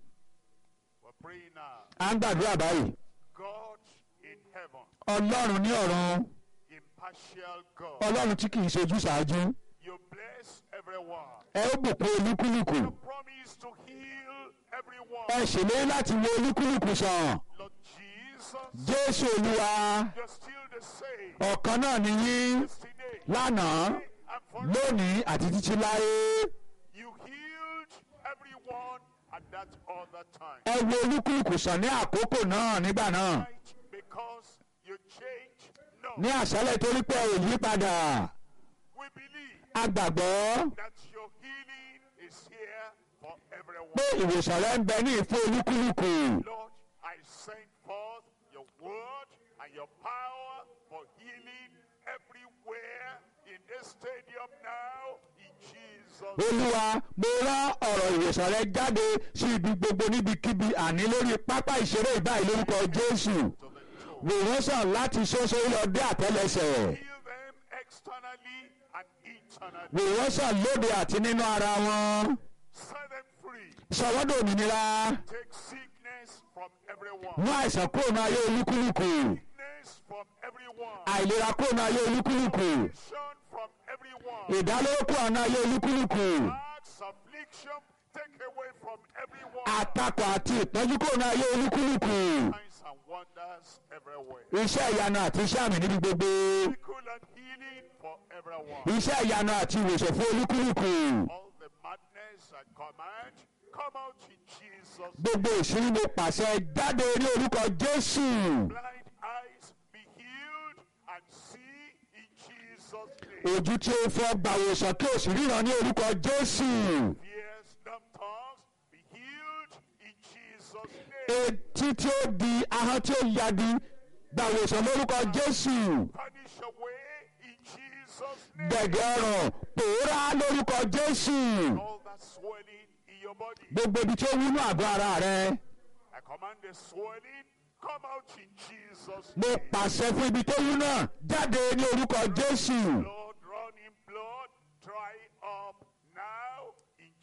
[SPEAKER 2] We're praying now.
[SPEAKER 1] à ń gbàdúrà báyìí
[SPEAKER 2] God in heaven,
[SPEAKER 1] ọlọ́run ní ọ̀run
[SPEAKER 2] impartial God,
[SPEAKER 1] ọlọ́run tí kì í ṣojú ṣáájú
[SPEAKER 2] you bless everyone.
[SPEAKER 1] ẹ ó bùkún olúkúlùkù
[SPEAKER 2] You promise to heal everyone.
[SPEAKER 1] ẹ ṣèlérí láti wo olúkúlùkù sàn
[SPEAKER 2] Lord Jesus,
[SPEAKER 1] jésù olúwa
[SPEAKER 2] you're still the same.
[SPEAKER 1] ọ̀kan náà ni yín
[SPEAKER 2] Yesterday,
[SPEAKER 1] lánàá
[SPEAKER 2] today, and forever.
[SPEAKER 1] lónìí àti títí láé
[SPEAKER 2] You healed everyone at that other time.
[SPEAKER 1] ẹ wo olúkúlùkù sàn ní àkókò náà nígbà náà
[SPEAKER 2] Right? Because you changed. No.
[SPEAKER 1] ní àṣálẹ̀ torí pé ẹ ò yí padà
[SPEAKER 2] We believe
[SPEAKER 1] a gbàgbọ́
[SPEAKER 2] that your healing is here for everyone.
[SPEAKER 1] pé ìwòsàn rẹ ń bẹ ní ìfún olúkúlùkù
[SPEAKER 2] Lord, I send forth your word and your power for healing everywhere in this stadium now in Jesus.
[SPEAKER 1] olúwa mo rán ọ̀rọ̀ ìwòsàn rẹ jáde sí ibi gbogbo níbikíbi àní lórí pápá ìṣeré ìbáyìí lórúkọ jésù
[SPEAKER 2] To the toe.
[SPEAKER 1] wò wọ́n sàn láti ṣoṣo lọ dé àtẹ́lẹsẹ̀
[SPEAKER 2] Heal them externally and internally.
[SPEAKER 1] wò wọ́n sàn lóde àti nínú ara wọn
[SPEAKER 2] Set them free.
[SPEAKER 1] sọ wọ́n dòmìnira
[SPEAKER 2] Take sickness from everyone.
[SPEAKER 1] mú àìsàn kúrò ní ayé olúkúlùkù
[SPEAKER 2] Sickness from everyone.
[SPEAKER 1] àìlera kúrò ní ayé olúkúlùkù
[SPEAKER 2] Affliction from everyone.
[SPEAKER 1] ìdálóró kúrò ní ayé olúkúlùkù
[SPEAKER 2] Acts, affliction, take away from everyone.
[SPEAKER 1] àtakò àti ìpọ́njú kúrò ní ayé olúkúlùkù
[SPEAKER 2] Signs and wonders everywhere.
[SPEAKER 1] iṣẹ́ ìyanu àti iṣẹ́ àmì níbi gbogbo
[SPEAKER 2] Miracle and healing for everyone.
[SPEAKER 1] iṣẹ́ ìyanu àti ìwòsàn fún olúkúlùkù
[SPEAKER 2] All the madness and command, come out in Jesus.
[SPEAKER 1] gbogbo ìṣúrí mo pàṣẹ jáde ní orúkọ jésù
[SPEAKER 2] Blind eyes be healed and see in Jesus' name.
[SPEAKER 1] ojú tí ó fọ́ gbàwòsàn kí o sì ríran ní orúkọ jésù
[SPEAKER 2] Ears, dumb tongues be healed in Jesus' name.
[SPEAKER 1] etí tí ó di ahọ́n tí ó yadi gbàwòsàn lórúkọ jésù
[SPEAKER 2] Vanish away in Jesus' name.
[SPEAKER 1] gẹ̀gẹ̀ ọ̀rọ̀ pòórá lórúkọ jésù
[SPEAKER 2] All that swelling in your body.
[SPEAKER 1] gbogbo ibi tí ó wúnú àgọ́ ara rẹ
[SPEAKER 2] I command the swelling, come out in Jesus'
[SPEAKER 1] mo
[SPEAKER 2] name.
[SPEAKER 1] pàṣẹ fún ibi tó wú náà jáde ní orúkọ jésù
[SPEAKER 2] Blood running blood, dry up now in Jesus'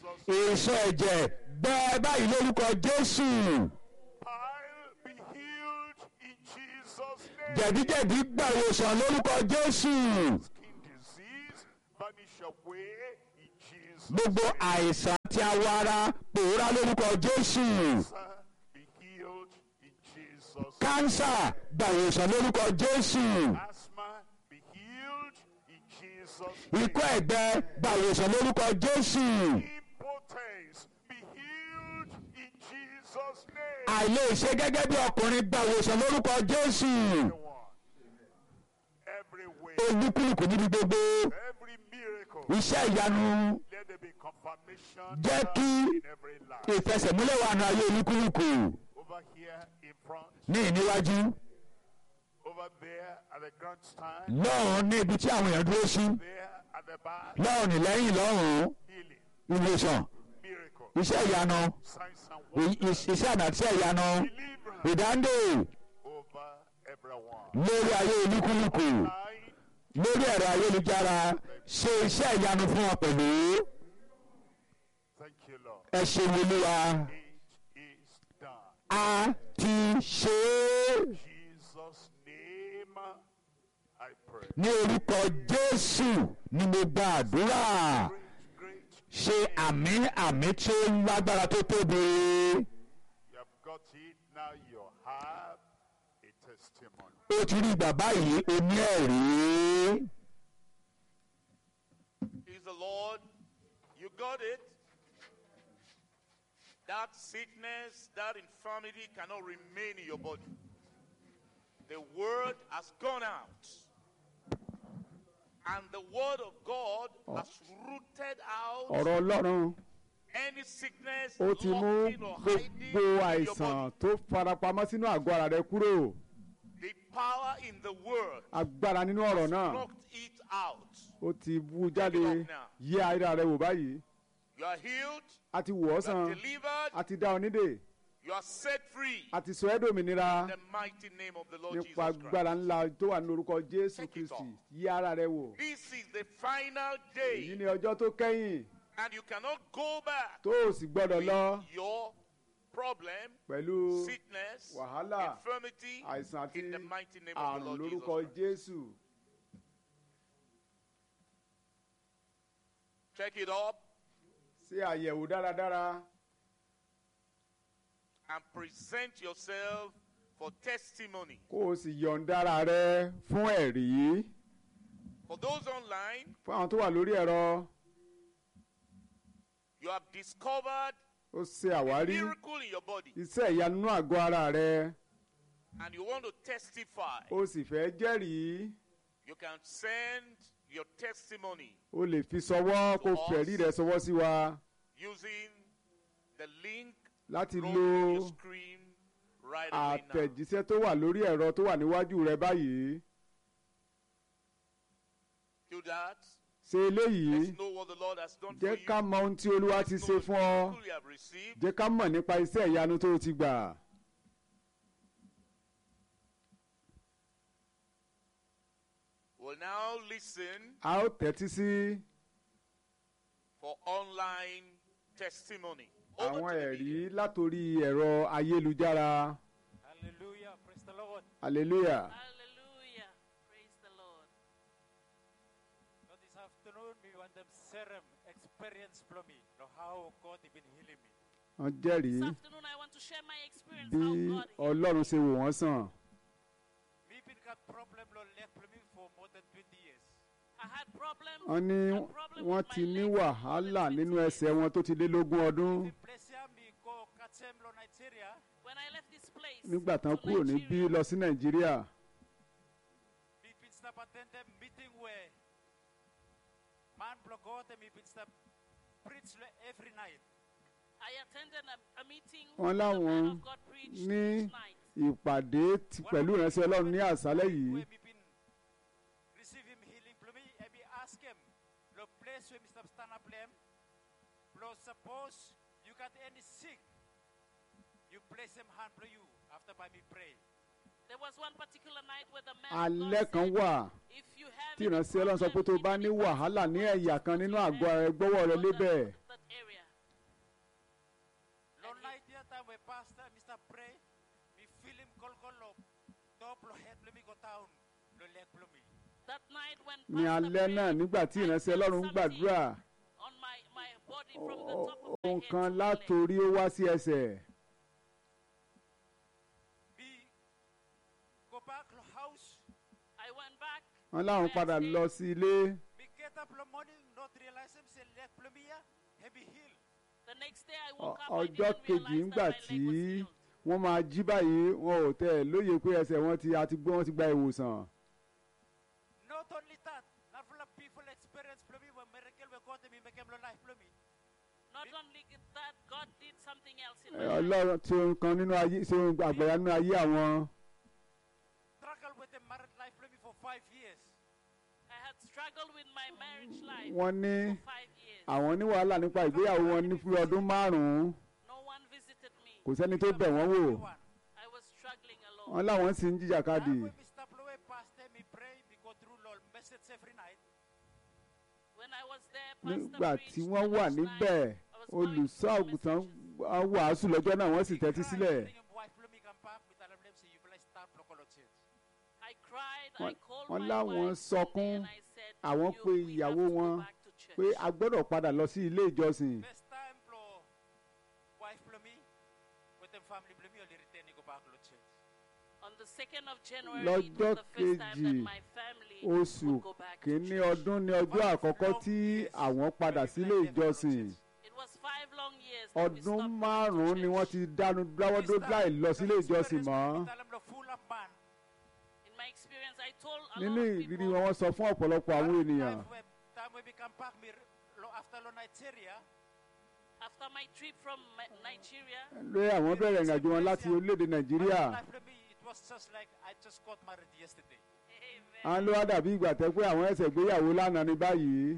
[SPEAKER 1] èso ẹ̀jẹ̀ bẹ́ẹ̀ báyìí lórúkọ jésù
[SPEAKER 2] Bile be healed in Jesus' name.
[SPEAKER 1] jẹ̀díjẹ̀dí gbà ìwòsàn lórúkọ jésù
[SPEAKER 2] Skin disease vanish away in Jesus'
[SPEAKER 1] gbogbo àìsàn tí awọ ara pòórá lórúkọ jésù
[SPEAKER 2] Cancer be healed in Jesus'
[SPEAKER 1] kánsà gbà ìwòsàn lórúkọ jésù
[SPEAKER 2] Asthma be healed in Jesus' name.
[SPEAKER 1] ikọ́ ẹ̀gbẹ gbà ìwòsàn lórúkọ jésù
[SPEAKER 2] Impotence be healed in Jesus' name.
[SPEAKER 1] àìlèṣe gẹ́gẹ́ bí ọkùnrin gbà ìwòsàn lórúkọ jésù
[SPEAKER 2] Everyone, everywhere,
[SPEAKER 1] olúkúlùkù níbi gbogbo
[SPEAKER 2] every miracle,
[SPEAKER 1] iṣẹ́ ìyanu
[SPEAKER 2] let there be confirmation
[SPEAKER 1] Jẹ́ kí
[SPEAKER 2] in every life.
[SPEAKER 1] ìfẹsẹ̀múlẹ̀ wà ní ayé olúkúlùkù
[SPEAKER 2] Over here in front,
[SPEAKER 1] ní ìníwájú
[SPEAKER 2] over there at the grandstand,
[SPEAKER 1] lọ́rùn ní ibi tí àwọn èèyàn dúró sí
[SPEAKER 2] there at the back,
[SPEAKER 1] lọ́rùn ní lẹ́yìn lọ́rùn
[SPEAKER 2] healing,
[SPEAKER 1] ìwòsàn
[SPEAKER 2] miracle,
[SPEAKER 1] iṣẹ́ ìyanu
[SPEAKER 2] signs and
[SPEAKER 1] i-
[SPEAKER 2] wonders,
[SPEAKER 1] i- iṣẹ́ àná àti iṣẹ́ ìyanu
[SPEAKER 2] deliverance
[SPEAKER 1] ìdándè
[SPEAKER 2] over everyone.
[SPEAKER 1] lórí ayé olúkúlùkù
[SPEAKER 2] Line,
[SPEAKER 1] lórí ẹ̀rọ ayélujára ṣe iṣẹ́ ìyanu fún wọn pẹ̀lú
[SPEAKER 2] thank you, Lord.
[SPEAKER 1] ẹ ṣe olúwa
[SPEAKER 2] It is done.
[SPEAKER 1] a ti ṣe é
[SPEAKER 2] Jesus' name, I pray.
[SPEAKER 1] ní orúkọ jésù ni mo gba àdúrà
[SPEAKER 2] Great, great.
[SPEAKER 1] ṣe àmì àmì tí ó lágbára tó tóbi
[SPEAKER 2] You have got it. Now you have a testimony.
[SPEAKER 1] ó ti rí bàbá yìí ó ní ẹ̀rí
[SPEAKER 3] Is the Lord. You got it. That sickness, that infirmity cannot remain in your body. The word has gone out. And the word of God has rooted out
[SPEAKER 4] ọ̀rọ̀ ọlọ́run
[SPEAKER 3] any sickness
[SPEAKER 4] ó ti mú
[SPEAKER 3] lurking or hiding
[SPEAKER 4] gbogbo
[SPEAKER 3] in your
[SPEAKER 4] àìsàn
[SPEAKER 3] body.
[SPEAKER 4] tó farapamọ́ sínú àgọ́ ara rẹ kúrò
[SPEAKER 3] The power in the word
[SPEAKER 4] agbára nínú ọ̀rọ̀ náà
[SPEAKER 3] knocked it out.
[SPEAKER 4] ó ti wú jáde yí ara rẹ wò báyìí
[SPEAKER 3] You are healed.
[SPEAKER 4] a ti wò ọ́
[SPEAKER 3] You are
[SPEAKER 4] sàn
[SPEAKER 3] delivered.
[SPEAKER 4] a ti dá ọ nídè
[SPEAKER 3] You are set free.
[SPEAKER 4] a ti sọ ẹ́ dòmìnira
[SPEAKER 3] In the mighty name of the Lord Jesus
[SPEAKER 4] nípa
[SPEAKER 3] Christ.
[SPEAKER 4] agbára ńlá tó wà ní orúkọ jésù
[SPEAKER 3] Take it
[SPEAKER 4] kristi
[SPEAKER 3] off.
[SPEAKER 4] yí ara rẹ wò
[SPEAKER 3] This is the final
[SPEAKER 4] èyí
[SPEAKER 3] day,
[SPEAKER 4] ni ọjọ́ tó kẹ́yìn
[SPEAKER 3] and you cannot go back
[SPEAKER 4] tó o sì gbọ́dọ̀ lọ
[SPEAKER 3] with your problem,
[SPEAKER 4] pẹ̀lú
[SPEAKER 3] sickness,
[SPEAKER 4] wàhálà
[SPEAKER 3] infirmity,
[SPEAKER 4] àìsàn àti
[SPEAKER 3] in the mighty name of the
[SPEAKER 4] àrùn
[SPEAKER 3] Lord
[SPEAKER 4] lórúkọ
[SPEAKER 3] Jesus Christ.
[SPEAKER 4] jésù
[SPEAKER 3] Check it up
[SPEAKER 4] ṣe àyẹ̀wò dáradára
[SPEAKER 3] and present yourself for testimony.
[SPEAKER 4] kó o sì yọ̀ǹda ara rẹ fún ẹ̀rí
[SPEAKER 3] For those online,
[SPEAKER 4] fún àwọn tó wà lórí ẹ̀rọ
[SPEAKER 3] you have discovered
[SPEAKER 4] ó ṣe
[SPEAKER 3] a
[SPEAKER 4] àwárí
[SPEAKER 3] miracle in your body,
[SPEAKER 4] iṣẹ́ ìyanu nínú àgọ́ ara rẹ
[SPEAKER 3] and you want to testify.
[SPEAKER 4] ó sì fẹ́ jẹ́rìí
[SPEAKER 3] You can send your testimony
[SPEAKER 4] o lè fi sọwọ́ kó
[SPEAKER 3] To
[SPEAKER 4] fẹ̀rí
[SPEAKER 3] us.
[SPEAKER 4] rẹ sọwọ́ sí wa
[SPEAKER 3] using the link
[SPEAKER 4] láti
[SPEAKER 3] rolling
[SPEAKER 4] lo
[SPEAKER 3] on your screen right away now.
[SPEAKER 4] àtẹ̀jíṣẹ́ tó wà lórí ẹ̀rọ tó wà níwájú rẹ báyìí
[SPEAKER 3] Do that.
[SPEAKER 4] ṣe eléyìí
[SPEAKER 3] Let's know what the Lord has done for
[SPEAKER 4] jẹ́
[SPEAKER 3] you.
[SPEAKER 4] ká mọ ohun tí olúwa ti
[SPEAKER 3] Let's
[SPEAKER 4] ṣe
[SPEAKER 3] know the
[SPEAKER 4] fún ọ
[SPEAKER 3] miracle you have received.
[SPEAKER 4] jẹ́ ká mọ̀ nípa iṣẹ́ ìyanu tó o ti gbà
[SPEAKER 3] We'll now listen
[SPEAKER 4] a ó tẹ́tí sí
[SPEAKER 3] for online testimony. Over
[SPEAKER 4] àwọn
[SPEAKER 3] to the
[SPEAKER 4] ẹ̀rí
[SPEAKER 3] media.
[SPEAKER 4] látòrí ẹ̀rọ ayélujára
[SPEAKER 5] Hallelujah. Praise the Lord.
[SPEAKER 4] hallelujah
[SPEAKER 6] Hallelujah. Praise the Lord.
[SPEAKER 5] Now this afternoon, we want them serum experience from me. Know how God has been healing me.
[SPEAKER 4] wọ́n jẹ́rìí
[SPEAKER 6] This afternoon, I want to share my experience
[SPEAKER 4] bí
[SPEAKER 6] how God healed
[SPEAKER 4] ọlọ́run ṣe wò wọ́n sàn
[SPEAKER 5] Me been got problem Lord left for me for more than 20 years.
[SPEAKER 6] I had problems.
[SPEAKER 4] wọ́n ní
[SPEAKER 6] had problem
[SPEAKER 4] wọ́n
[SPEAKER 6] with my
[SPEAKER 4] ti ní
[SPEAKER 6] legs for more
[SPEAKER 4] wàhálà
[SPEAKER 6] than
[SPEAKER 4] nínú
[SPEAKER 6] 20
[SPEAKER 4] ẹsẹ̀
[SPEAKER 6] years.
[SPEAKER 4] wọn tó ti lé lógún ọdún
[SPEAKER 5] The place here, me go Katsem Lo Nigeria.
[SPEAKER 6] When I left this place,
[SPEAKER 4] nígbà tán
[SPEAKER 6] to
[SPEAKER 4] kúrò níbí
[SPEAKER 6] Nigeria,
[SPEAKER 4] lọ sí nàìjíríà
[SPEAKER 5] Me been stop attend them meeting where man block out and me been stop preach le- every night.
[SPEAKER 6] I attended a, a meeting
[SPEAKER 4] Wọ́n
[SPEAKER 6] where the man
[SPEAKER 4] láwọn
[SPEAKER 6] of God preached
[SPEAKER 4] ní
[SPEAKER 6] each night.
[SPEAKER 4] ìpàdé ti- pẹ̀lú ìránṣẹ́ ọlọ́run ní àṣálẹ́ yìí
[SPEAKER 5] Where me been receive him healing from me and me ask him the place where me stop stand up them. Lord, suppose you got any sick, you place him hand for you after by me pray.
[SPEAKER 6] There was one particular night where the man of
[SPEAKER 4] alẹ́
[SPEAKER 6] God
[SPEAKER 4] kan
[SPEAKER 6] said,
[SPEAKER 4] wà
[SPEAKER 6] if you have
[SPEAKER 4] tí
[SPEAKER 6] any
[SPEAKER 4] ìránṣẹ́ ọlọ́run sọ pé tó
[SPEAKER 6] problem
[SPEAKER 4] bá
[SPEAKER 6] in
[SPEAKER 4] ní
[SPEAKER 6] any
[SPEAKER 4] wàhálà ní
[SPEAKER 6] particular
[SPEAKER 4] ẹ̀yà kan
[SPEAKER 6] place,
[SPEAKER 4] nínú
[SPEAKER 6] you
[SPEAKER 4] àgọ́
[SPEAKER 6] have
[SPEAKER 4] ara ẹ gbọ́wọ́ rẹ
[SPEAKER 6] on
[SPEAKER 4] lébẹ̀
[SPEAKER 6] that, that area.
[SPEAKER 5] film kolkolo top lo head lo mi go town lo leg lo mi.
[SPEAKER 6] That night when
[SPEAKER 4] ní
[SPEAKER 6] Pastor
[SPEAKER 4] alẹ́ náà
[SPEAKER 6] prayed,
[SPEAKER 4] nígbà tí
[SPEAKER 6] I
[SPEAKER 4] ìránṣẹ́
[SPEAKER 6] felt
[SPEAKER 4] ọlọ́run ń
[SPEAKER 6] something
[SPEAKER 4] gbàdúrà
[SPEAKER 6] on my, my body from the top of my
[SPEAKER 4] ohun
[SPEAKER 6] head
[SPEAKER 4] kan
[SPEAKER 6] to my leg.
[SPEAKER 4] látòrí ó wá sí ẹsẹ̀
[SPEAKER 5] Bi go back lo house.
[SPEAKER 6] I went back.
[SPEAKER 4] wọn láwọn
[SPEAKER 6] next
[SPEAKER 4] padà
[SPEAKER 6] day,
[SPEAKER 4] lọ sí ilé
[SPEAKER 5] Mi get up lo morning not realize him say leg lo mi ya heavy heel.
[SPEAKER 6] The next day I
[SPEAKER 4] Ọ-
[SPEAKER 6] woke up, I
[SPEAKER 4] ọjọ́
[SPEAKER 6] didn't
[SPEAKER 4] kejì
[SPEAKER 6] realize
[SPEAKER 4] ńgbà
[SPEAKER 6] that my
[SPEAKER 4] tí
[SPEAKER 6] leg was healed.
[SPEAKER 4] wọ́n máa jí báyìí wọn ò tẹ̀ lóye pé ẹsẹ̀ wọn ti àti gbọ́ wọn ti gba ìwòsàn
[SPEAKER 5] Not only that, not full of people experience lo mi when miracle we got me make him lo life lo mi.
[SPEAKER 6] Not only that, God did something else in
[SPEAKER 4] Ẹ,
[SPEAKER 6] my life.
[SPEAKER 4] ọlọ́run tí ohun kan nínú ayé ṣe ohun àgbàyà nínú ayé àwọn
[SPEAKER 5] Struggle with a married life lo mi for five years.
[SPEAKER 6] I had struggled with my marriage life
[SPEAKER 4] wọ́n ní
[SPEAKER 6] for five years.
[SPEAKER 4] àwọn ní wàhálà nípa ìgbéyàwó wọn ní fún ọdún márùn-ún
[SPEAKER 6] No one visited me.
[SPEAKER 4] kò sẹ́ni tó bẹ̀ wọ́n wò
[SPEAKER 5] Everyone.
[SPEAKER 6] I was struggling alone.
[SPEAKER 4] wọ́n láwọn sì ń jìjàkadì
[SPEAKER 5] Now when we stop lo we pastor me pray we go through lo message every night.
[SPEAKER 6] When I was there, Pastor
[SPEAKER 4] nígbà
[SPEAKER 6] preached
[SPEAKER 4] tí
[SPEAKER 6] the
[SPEAKER 4] wọ́n wà
[SPEAKER 6] next
[SPEAKER 4] níbẹ̀
[SPEAKER 6] night. I was going
[SPEAKER 4] olùṣọ́
[SPEAKER 6] through the
[SPEAKER 4] àgùntàn
[SPEAKER 6] messages.
[SPEAKER 4] á wàásù lọ́jọ́ náà wọ́n sì
[SPEAKER 5] He
[SPEAKER 4] tẹ́tí
[SPEAKER 5] cried,
[SPEAKER 4] sílẹ̀
[SPEAKER 5] bring him wife lo mi come back we tell him them say you will start local church.
[SPEAKER 6] I cried, I
[SPEAKER 4] Wọ́n-
[SPEAKER 6] called
[SPEAKER 4] wọ́n
[SPEAKER 6] my
[SPEAKER 4] láwọn
[SPEAKER 6] wife
[SPEAKER 4] sọkún,
[SPEAKER 6] Sunday and I said,
[SPEAKER 4] àwọn
[SPEAKER 6] "You,
[SPEAKER 4] pe
[SPEAKER 6] we have
[SPEAKER 4] ìyàwó
[SPEAKER 6] to go
[SPEAKER 4] wọn
[SPEAKER 6] back to church."
[SPEAKER 4] pé a gbọ́dọ̀ padà lọ sí ilé ìjọsìn
[SPEAKER 5] First time lo wife lo mi with them family lo mi only return go back lo church.
[SPEAKER 6] On the 2nd of January, it
[SPEAKER 4] Lọ́jọ́
[SPEAKER 6] was the first time
[SPEAKER 4] kejì
[SPEAKER 6] that my family
[SPEAKER 4] oṣù
[SPEAKER 6] would go back to
[SPEAKER 4] kìíní
[SPEAKER 6] church.
[SPEAKER 4] ọdún ní ọjọ́ àkọ́kọ́ tí àwọn padà sílé ìjọsìn
[SPEAKER 6] It was five long years that we
[SPEAKER 4] ọdún
[SPEAKER 6] stopped going to
[SPEAKER 4] márùn-ún ni wọ́n
[SPEAKER 6] church.
[SPEAKER 4] ti dánu dáwọ́dó láì lọ sílé ìjọsìn mọ́
[SPEAKER 6] In my experience, I told a
[SPEAKER 4] nínú
[SPEAKER 6] lot of
[SPEAKER 4] ìrírí
[SPEAKER 6] people,
[SPEAKER 4] wọn wọ́n sọ fún ọ̀pọ̀lọpọ̀ àwọn ènìyàn
[SPEAKER 5] Time we become back me lo after lo Nigeria.
[SPEAKER 6] after my trip from Ma- Nigeria,
[SPEAKER 4] lé àwọn bẹ̀rẹ̀ ìrìnàjò wọn láti orílẹ̀-èdè nàìjíríà
[SPEAKER 5] Life lo mi it was just like I just got married yesterday.
[SPEAKER 6] amen.
[SPEAKER 4] à ń lọ wá dàbí ìgbà tẹ́ pé àwọn ẹsẹ̀ gbéyàwó lánàá ní báyìí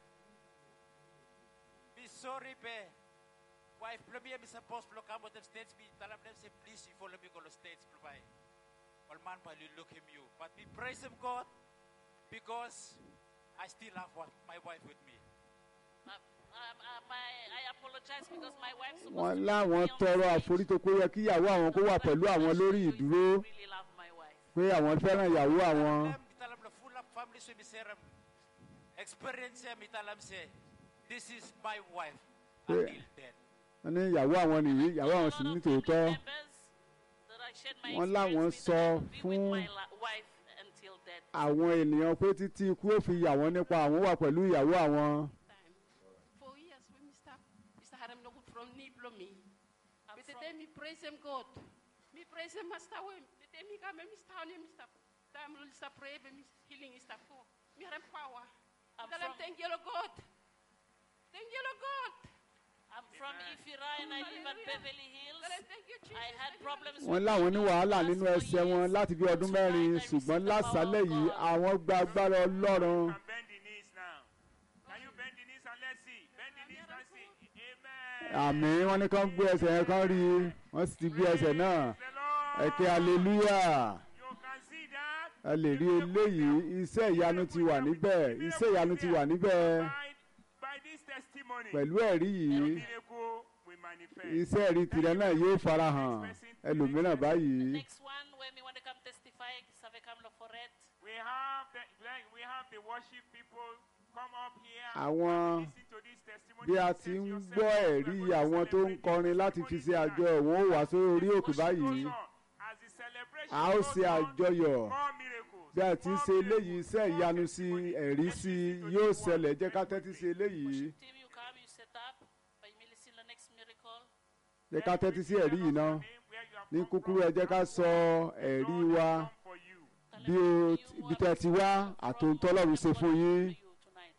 [SPEAKER 5] Be sorry be. Wife lo mi mi supposed to come with the states me tell them them say please you follow me go to states provide. All man by you look him you. But me praise him God because I still have what my wife with me.
[SPEAKER 6] Uh, um, uh, my, I apologize because my wife supposed
[SPEAKER 4] wọ́n
[SPEAKER 6] to be
[SPEAKER 4] láwọn
[SPEAKER 6] with me on
[SPEAKER 4] tọrọ
[SPEAKER 6] stage.
[SPEAKER 4] àforító pé ó yẹ kí ìyàwó àwọn kó wà pẹ̀lú àwọn lórí ìdúró
[SPEAKER 6] really love my wife.
[SPEAKER 4] pé àwọn fẹ́ràn ìyàwó àwọn
[SPEAKER 5] Them, me tell them the full of family so me say them experience here, me tell them say this is my wife
[SPEAKER 4] Yeah.
[SPEAKER 5] until then.
[SPEAKER 4] wọ́n ní ìyàwó àwọn nìyí ìyàwó àwọn sì
[SPEAKER 6] A lot
[SPEAKER 4] ní
[SPEAKER 6] of family
[SPEAKER 4] tòótọ́
[SPEAKER 6] members that I shared my
[SPEAKER 4] Wọ́n láwọn
[SPEAKER 6] experience with, that I
[SPEAKER 4] sọ
[SPEAKER 6] would be with
[SPEAKER 4] fún-
[SPEAKER 6] my la- wife until death.
[SPEAKER 4] àwọn ènìyàn pé títí ikú ó fi yà wọ́n nípa àwọn wà pẹ̀lú ìyàwó àwọn
[SPEAKER 7] time. For years, when Mr. Mr. Haram no good from Niblomi.
[SPEAKER 6] I'm
[SPEAKER 7] But the
[SPEAKER 6] from-
[SPEAKER 7] day me praise him God. Me praise him Master Wem. The day me come Mr. Honey, Mr. Time Mr. Pray, me healing Mr. For. Me have power.
[SPEAKER 6] I'm
[SPEAKER 7] Tell him
[SPEAKER 6] from-
[SPEAKER 7] thank you, Lord God. Thank you, Lord God.
[SPEAKER 6] I'm from Ifira and I live at
[SPEAKER 7] Hallelujah.
[SPEAKER 6] Beverly Hills.
[SPEAKER 7] Tell him thank you, Jesus.
[SPEAKER 6] I had
[SPEAKER 7] Thank you,
[SPEAKER 6] problems
[SPEAKER 7] Lord
[SPEAKER 4] wọ́n
[SPEAKER 6] with
[SPEAKER 4] láwọn ní
[SPEAKER 6] my
[SPEAKER 4] wàhálà
[SPEAKER 6] last
[SPEAKER 4] nínú
[SPEAKER 6] four
[SPEAKER 4] ẹsẹ̀ wọn
[SPEAKER 6] years.
[SPEAKER 4] láti bí ọdún
[SPEAKER 6] Tonight
[SPEAKER 4] mẹ́rin
[SPEAKER 6] I
[SPEAKER 4] ṣùgbọ́n
[SPEAKER 6] received the power of
[SPEAKER 4] lásàálẹ̀ yìí
[SPEAKER 6] God.
[SPEAKER 4] àwọn gba agbára ọlọ́run
[SPEAKER 3] can bend the knees now. Can you bend the knees and let's see? Bend the knees and see. Amen.
[SPEAKER 4] àmì wọn ní kán gbé ẹsẹ̀ yẹn kán rí i wọ́n sì ti gbé ẹsẹ̀ náà
[SPEAKER 3] Praise the Lord.
[SPEAKER 4] ẹ̀kẹ́ hallelujah
[SPEAKER 3] You can see that.
[SPEAKER 4] ẹ lè rí eléyìí iṣẹ́ ìyanu ti wà níbẹ̀ iṣẹ́ ìyanu ti wà níbẹ̀
[SPEAKER 3] By, by this testimony,
[SPEAKER 4] pẹ̀lú ẹ̀rí yìí
[SPEAKER 3] your miracle will manifest.
[SPEAKER 4] iṣẹ́ ẹ̀rí tirẹ̀ náà yóò farahàn ẹlòmíràn báyìí
[SPEAKER 6] Next one, when we want to come testify, Savekam Loforet.
[SPEAKER 3] We have the like, we have the worship people come up here
[SPEAKER 4] Àwọn-
[SPEAKER 3] and listen to this testimony.
[SPEAKER 4] bí a
[SPEAKER 3] and
[SPEAKER 4] ti
[SPEAKER 3] set
[SPEAKER 4] ń
[SPEAKER 3] yourself
[SPEAKER 4] gbọ́
[SPEAKER 3] up. We are
[SPEAKER 4] ẹ̀rí
[SPEAKER 3] going to
[SPEAKER 4] àwọn tó ń
[SPEAKER 3] celebrate
[SPEAKER 4] kọrin
[SPEAKER 3] this
[SPEAKER 4] láti fi
[SPEAKER 3] testimony
[SPEAKER 4] ṣe àjọ
[SPEAKER 3] tonight.
[SPEAKER 4] wọn ó wá sórí orí òkè
[SPEAKER 3] Worship
[SPEAKER 4] báyìí
[SPEAKER 3] goes on. As the celebration
[SPEAKER 4] a ó
[SPEAKER 3] goes
[SPEAKER 4] ṣe
[SPEAKER 3] on,
[SPEAKER 4] àjọyọ̀
[SPEAKER 3] more miracles,
[SPEAKER 4] bí a ti ń
[SPEAKER 3] more
[SPEAKER 4] ṣe eléyìí
[SPEAKER 3] miracles,
[SPEAKER 4] iṣẹ́
[SPEAKER 3] more
[SPEAKER 4] ìyanu sí
[SPEAKER 3] testimony.
[SPEAKER 4] ẹ̀rí
[SPEAKER 3] Let's
[SPEAKER 4] sí
[SPEAKER 3] listen to
[SPEAKER 4] yóò
[SPEAKER 3] this one
[SPEAKER 4] ṣẹlẹ̀ jẹ́ ká
[SPEAKER 3] very
[SPEAKER 4] tẹ́tí sí
[SPEAKER 3] quickly.
[SPEAKER 4] eléyìí
[SPEAKER 6] Worship team, you come, you set up. By me, listen the next miracle.
[SPEAKER 4] jẹ́ ká tẹ́tí sí ẹ̀rí yìí náà ní kúkúrú ẹ jẹ́ ká sọ ẹ̀rí wa
[SPEAKER 6] Tell
[SPEAKER 4] bí
[SPEAKER 6] them
[SPEAKER 4] o
[SPEAKER 6] you
[SPEAKER 4] ti-
[SPEAKER 6] what
[SPEAKER 4] ibi tẹ́ ti wá
[SPEAKER 6] from
[SPEAKER 4] àtòǹtọ́lọ́run ṣe
[SPEAKER 6] what
[SPEAKER 4] fún
[SPEAKER 6] I
[SPEAKER 4] yín
[SPEAKER 6] did for you tonight.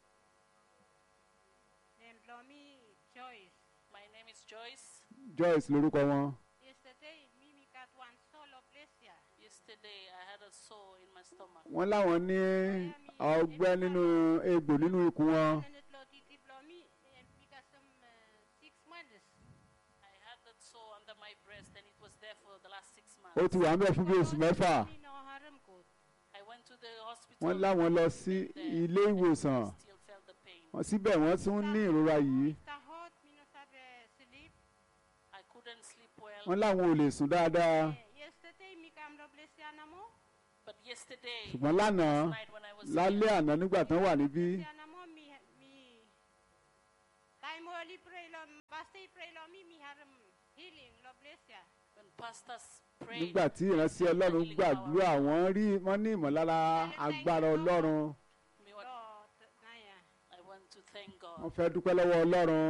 [SPEAKER 8] Then Lomi Joyce.
[SPEAKER 6] My name is Joyce.
[SPEAKER 4] Joyce lórúkọ wọn
[SPEAKER 8] Yesterday, Mimi got one solo plesia.
[SPEAKER 6] Yesterday, I had a sore in my stomach.
[SPEAKER 4] wọ́n láwọn ní ọgbẹ́ nínú egbò nínú ikùn wọn
[SPEAKER 8] And it loti diplomi and we got some uh, six months.
[SPEAKER 6] I had that sore under my breast, and it was there for the last six months.
[SPEAKER 4] ó ti wà ń bẹ̀ fún bí oṣù mẹ́fà
[SPEAKER 8] Me no harm good.
[SPEAKER 6] I went to the hospital.
[SPEAKER 4] wọ́n láwọn lọ sí ilé ìwòsàn
[SPEAKER 6] Still felt the pain.
[SPEAKER 4] wọ́n síbẹ̀ wọ́n tún ní ìrora yìí
[SPEAKER 8] Mr. Hot, me no sabe sleep.
[SPEAKER 6] I couldn't sleep well.
[SPEAKER 4] wọ́n láwọn ò lè sùn dáadáa
[SPEAKER 8] Eh,
[SPEAKER 4] ṣùgbọ́n lánàá
[SPEAKER 6] Last night when I was
[SPEAKER 4] lálẹ́
[SPEAKER 6] here,
[SPEAKER 4] àná nígbà tán wà níbí
[SPEAKER 8] Siana mo mi mi. Kai mo li pray lo basta pray lo mi mi har healing lo bless ya.
[SPEAKER 6] when pastors prayed,
[SPEAKER 4] nígbà tí ìránṣẹ́ ọlọ́run gbàdúrà wọ́n rí wọ́n ní ìmọ̀lára agbára ọlọ́run
[SPEAKER 6] me what-
[SPEAKER 8] Lo t- na ya.
[SPEAKER 6] I want to thank
[SPEAKER 4] wọ́n
[SPEAKER 6] God.
[SPEAKER 4] fẹ́ dúpẹ́ lọ́wọ́ ọlọ́run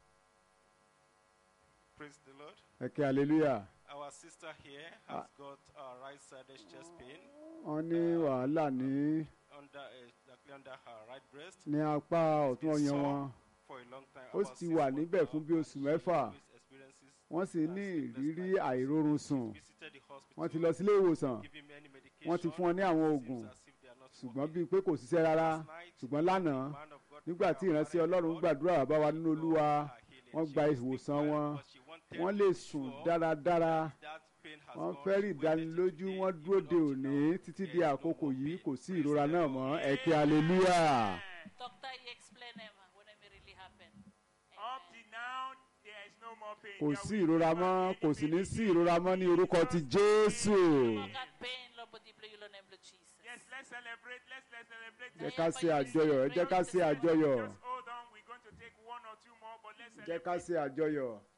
[SPEAKER 9] Praise the Lord.
[SPEAKER 4] ẹ̀kẹ́ hallelujah
[SPEAKER 9] Our sister here has got uh, right-sided chest pain
[SPEAKER 4] wọ́n ní wàhálà ní
[SPEAKER 9] under uh, exactly under her right breast.
[SPEAKER 4] ní apá ọ̀tún
[SPEAKER 9] Been
[SPEAKER 4] ọyàn
[SPEAKER 9] sore
[SPEAKER 4] wọn
[SPEAKER 9] for a long time.
[SPEAKER 4] Ó
[SPEAKER 9] about
[SPEAKER 4] sì
[SPEAKER 9] six
[SPEAKER 4] wà
[SPEAKER 9] months
[SPEAKER 4] níbẹ̀
[SPEAKER 9] now,
[SPEAKER 4] fún bí
[SPEAKER 9] and
[SPEAKER 4] oṣù
[SPEAKER 9] she
[SPEAKER 4] mẹ́fà.
[SPEAKER 9] always experiences,
[SPEAKER 4] wọ́n sì
[SPEAKER 9] uh,
[SPEAKER 4] ní
[SPEAKER 9] sleepless
[SPEAKER 4] ìrírí
[SPEAKER 9] nights.
[SPEAKER 4] àìrórun sùn
[SPEAKER 9] Visited the hospital,
[SPEAKER 4] wọ́n ti lọ sílé ìwòsàn
[SPEAKER 9] give him any
[SPEAKER 4] wọ́n ti
[SPEAKER 9] medication,
[SPEAKER 4] fún wọn ní àwọn
[SPEAKER 9] seems
[SPEAKER 4] oògùn
[SPEAKER 9] as if they are not
[SPEAKER 4] ṣùgbọ́n
[SPEAKER 9] working.
[SPEAKER 4] bíi pé kò ṣiṣẹ́ rárá
[SPEAKER 9] Last night,
[SPEAKER 4] ṣùgbọ́n lánàá
[SPEAKER 9] the man of God
[SPEAKER 4] nígbà tí
[SPEAKER 9] prayed
[SPEAKER 4] ìránṣẹ́
[SPEAKER 9] about
[SPEAKER 4] ọlọ́run
[SPEAKER 9] God,
[SPEAKER 4] gbàdúrà bá wa nínú
[SPEAKER 9] God
[SPEAKER 4] olúwa
[SPEAKER 9] her healing.
[SPEAKER 4] wọ́n
[SPEAKER 9] She
[SPEAKER 4] gba
[SPEAKER 9] was sleep
[SPEAKER 4] ìwòsàn
[SPEAKER 9] well,
[SPEAKER 4] wọn
[SPEAKER 9] but she wanted
[SPEAKER 4] wọ́n
[SPEAKER 9] to
[SPEAKER 4] lè
[SPEAKER 9] be
[SPEAKER 4] sùn
[SPEAKER 9] sure
[SPEAKER 4] dáradára
[SPEAKER 9] that pain has
[SPEAKER 4] wọ́n
[SPEAKER 9] gone.
[SPEAKER 4] fẹ́ rí
[SPEAKER 9] She waited
[SPEAKER 4] ìdánilójú
[SPEAKER 9] today,
[SPEAKER 4] wọ́n
[SPEAKER 9] even
[SPEAKER 4] dúró de
[SPEAKER 9] up to
[SPEAKER 4] òní
[SPEAKER 9] now,
[SPEAKER 4] títí
[SPEAKER 9] there
[SPEAKER 4] di
[SPEAKER 9] is no
[SPEAKER 4] àkókò
[SPEAKER 9] more
[SPEAKER 4] yìí
[SPEAKER 9] pain.
[SPEAKER 4] kò sí
[SPEAKER 9] Praise
[SPEAKER 4] ìrora
[SPEAKER 9] the
[SPEAKER 4] náà
[SPEAKER 9] Lord.
[SPEAKER 4] mọ́ ẹ̀kẹ́ hallelujah.
[SPEAKER 6] Doctor, he explained them when it really happened.
[SPEAKER 3] Up to now, there is no more pain.
[SPEAKER 4] kò
[SPEAKER 3] There
[SPEAKER 4] sí
[SPEAKER 3] will
[SPEAKER 4] ìrora
[SPEAKER 3] never
[SPEAKER 4] mọ́
[SPEAKER 3] be
[SPEAKER 4] kò
[SPEAKER 3] any
[SPEAKER 4] sì ní
[SPEAKER 3] pain
[SPEAKER 4] sí
[SPEAKER 3] again.
[SPEAKER 4] ìrora mọ́ ní orúkọ ti jésù
[SPEAKER 6] More God pain, Lord, but deeply you learn them, Lord Jesus.
[SPEAKER 3] Yes, let's celebrate. Let's let's celebrate.
[SPEAKER 4] jẹ́ ká ṣe àjọyọ̀ ẹ jẹ́ ká ṣe àjọyọ̀
[SPEAKER 3] Just hold on. We're going to take one or two more, but let's
[SPEAKER 4] jẹ́ ká
[SPEAKER 3] celebrate.
[SPEAKER 4] ṣe àjọyọ̀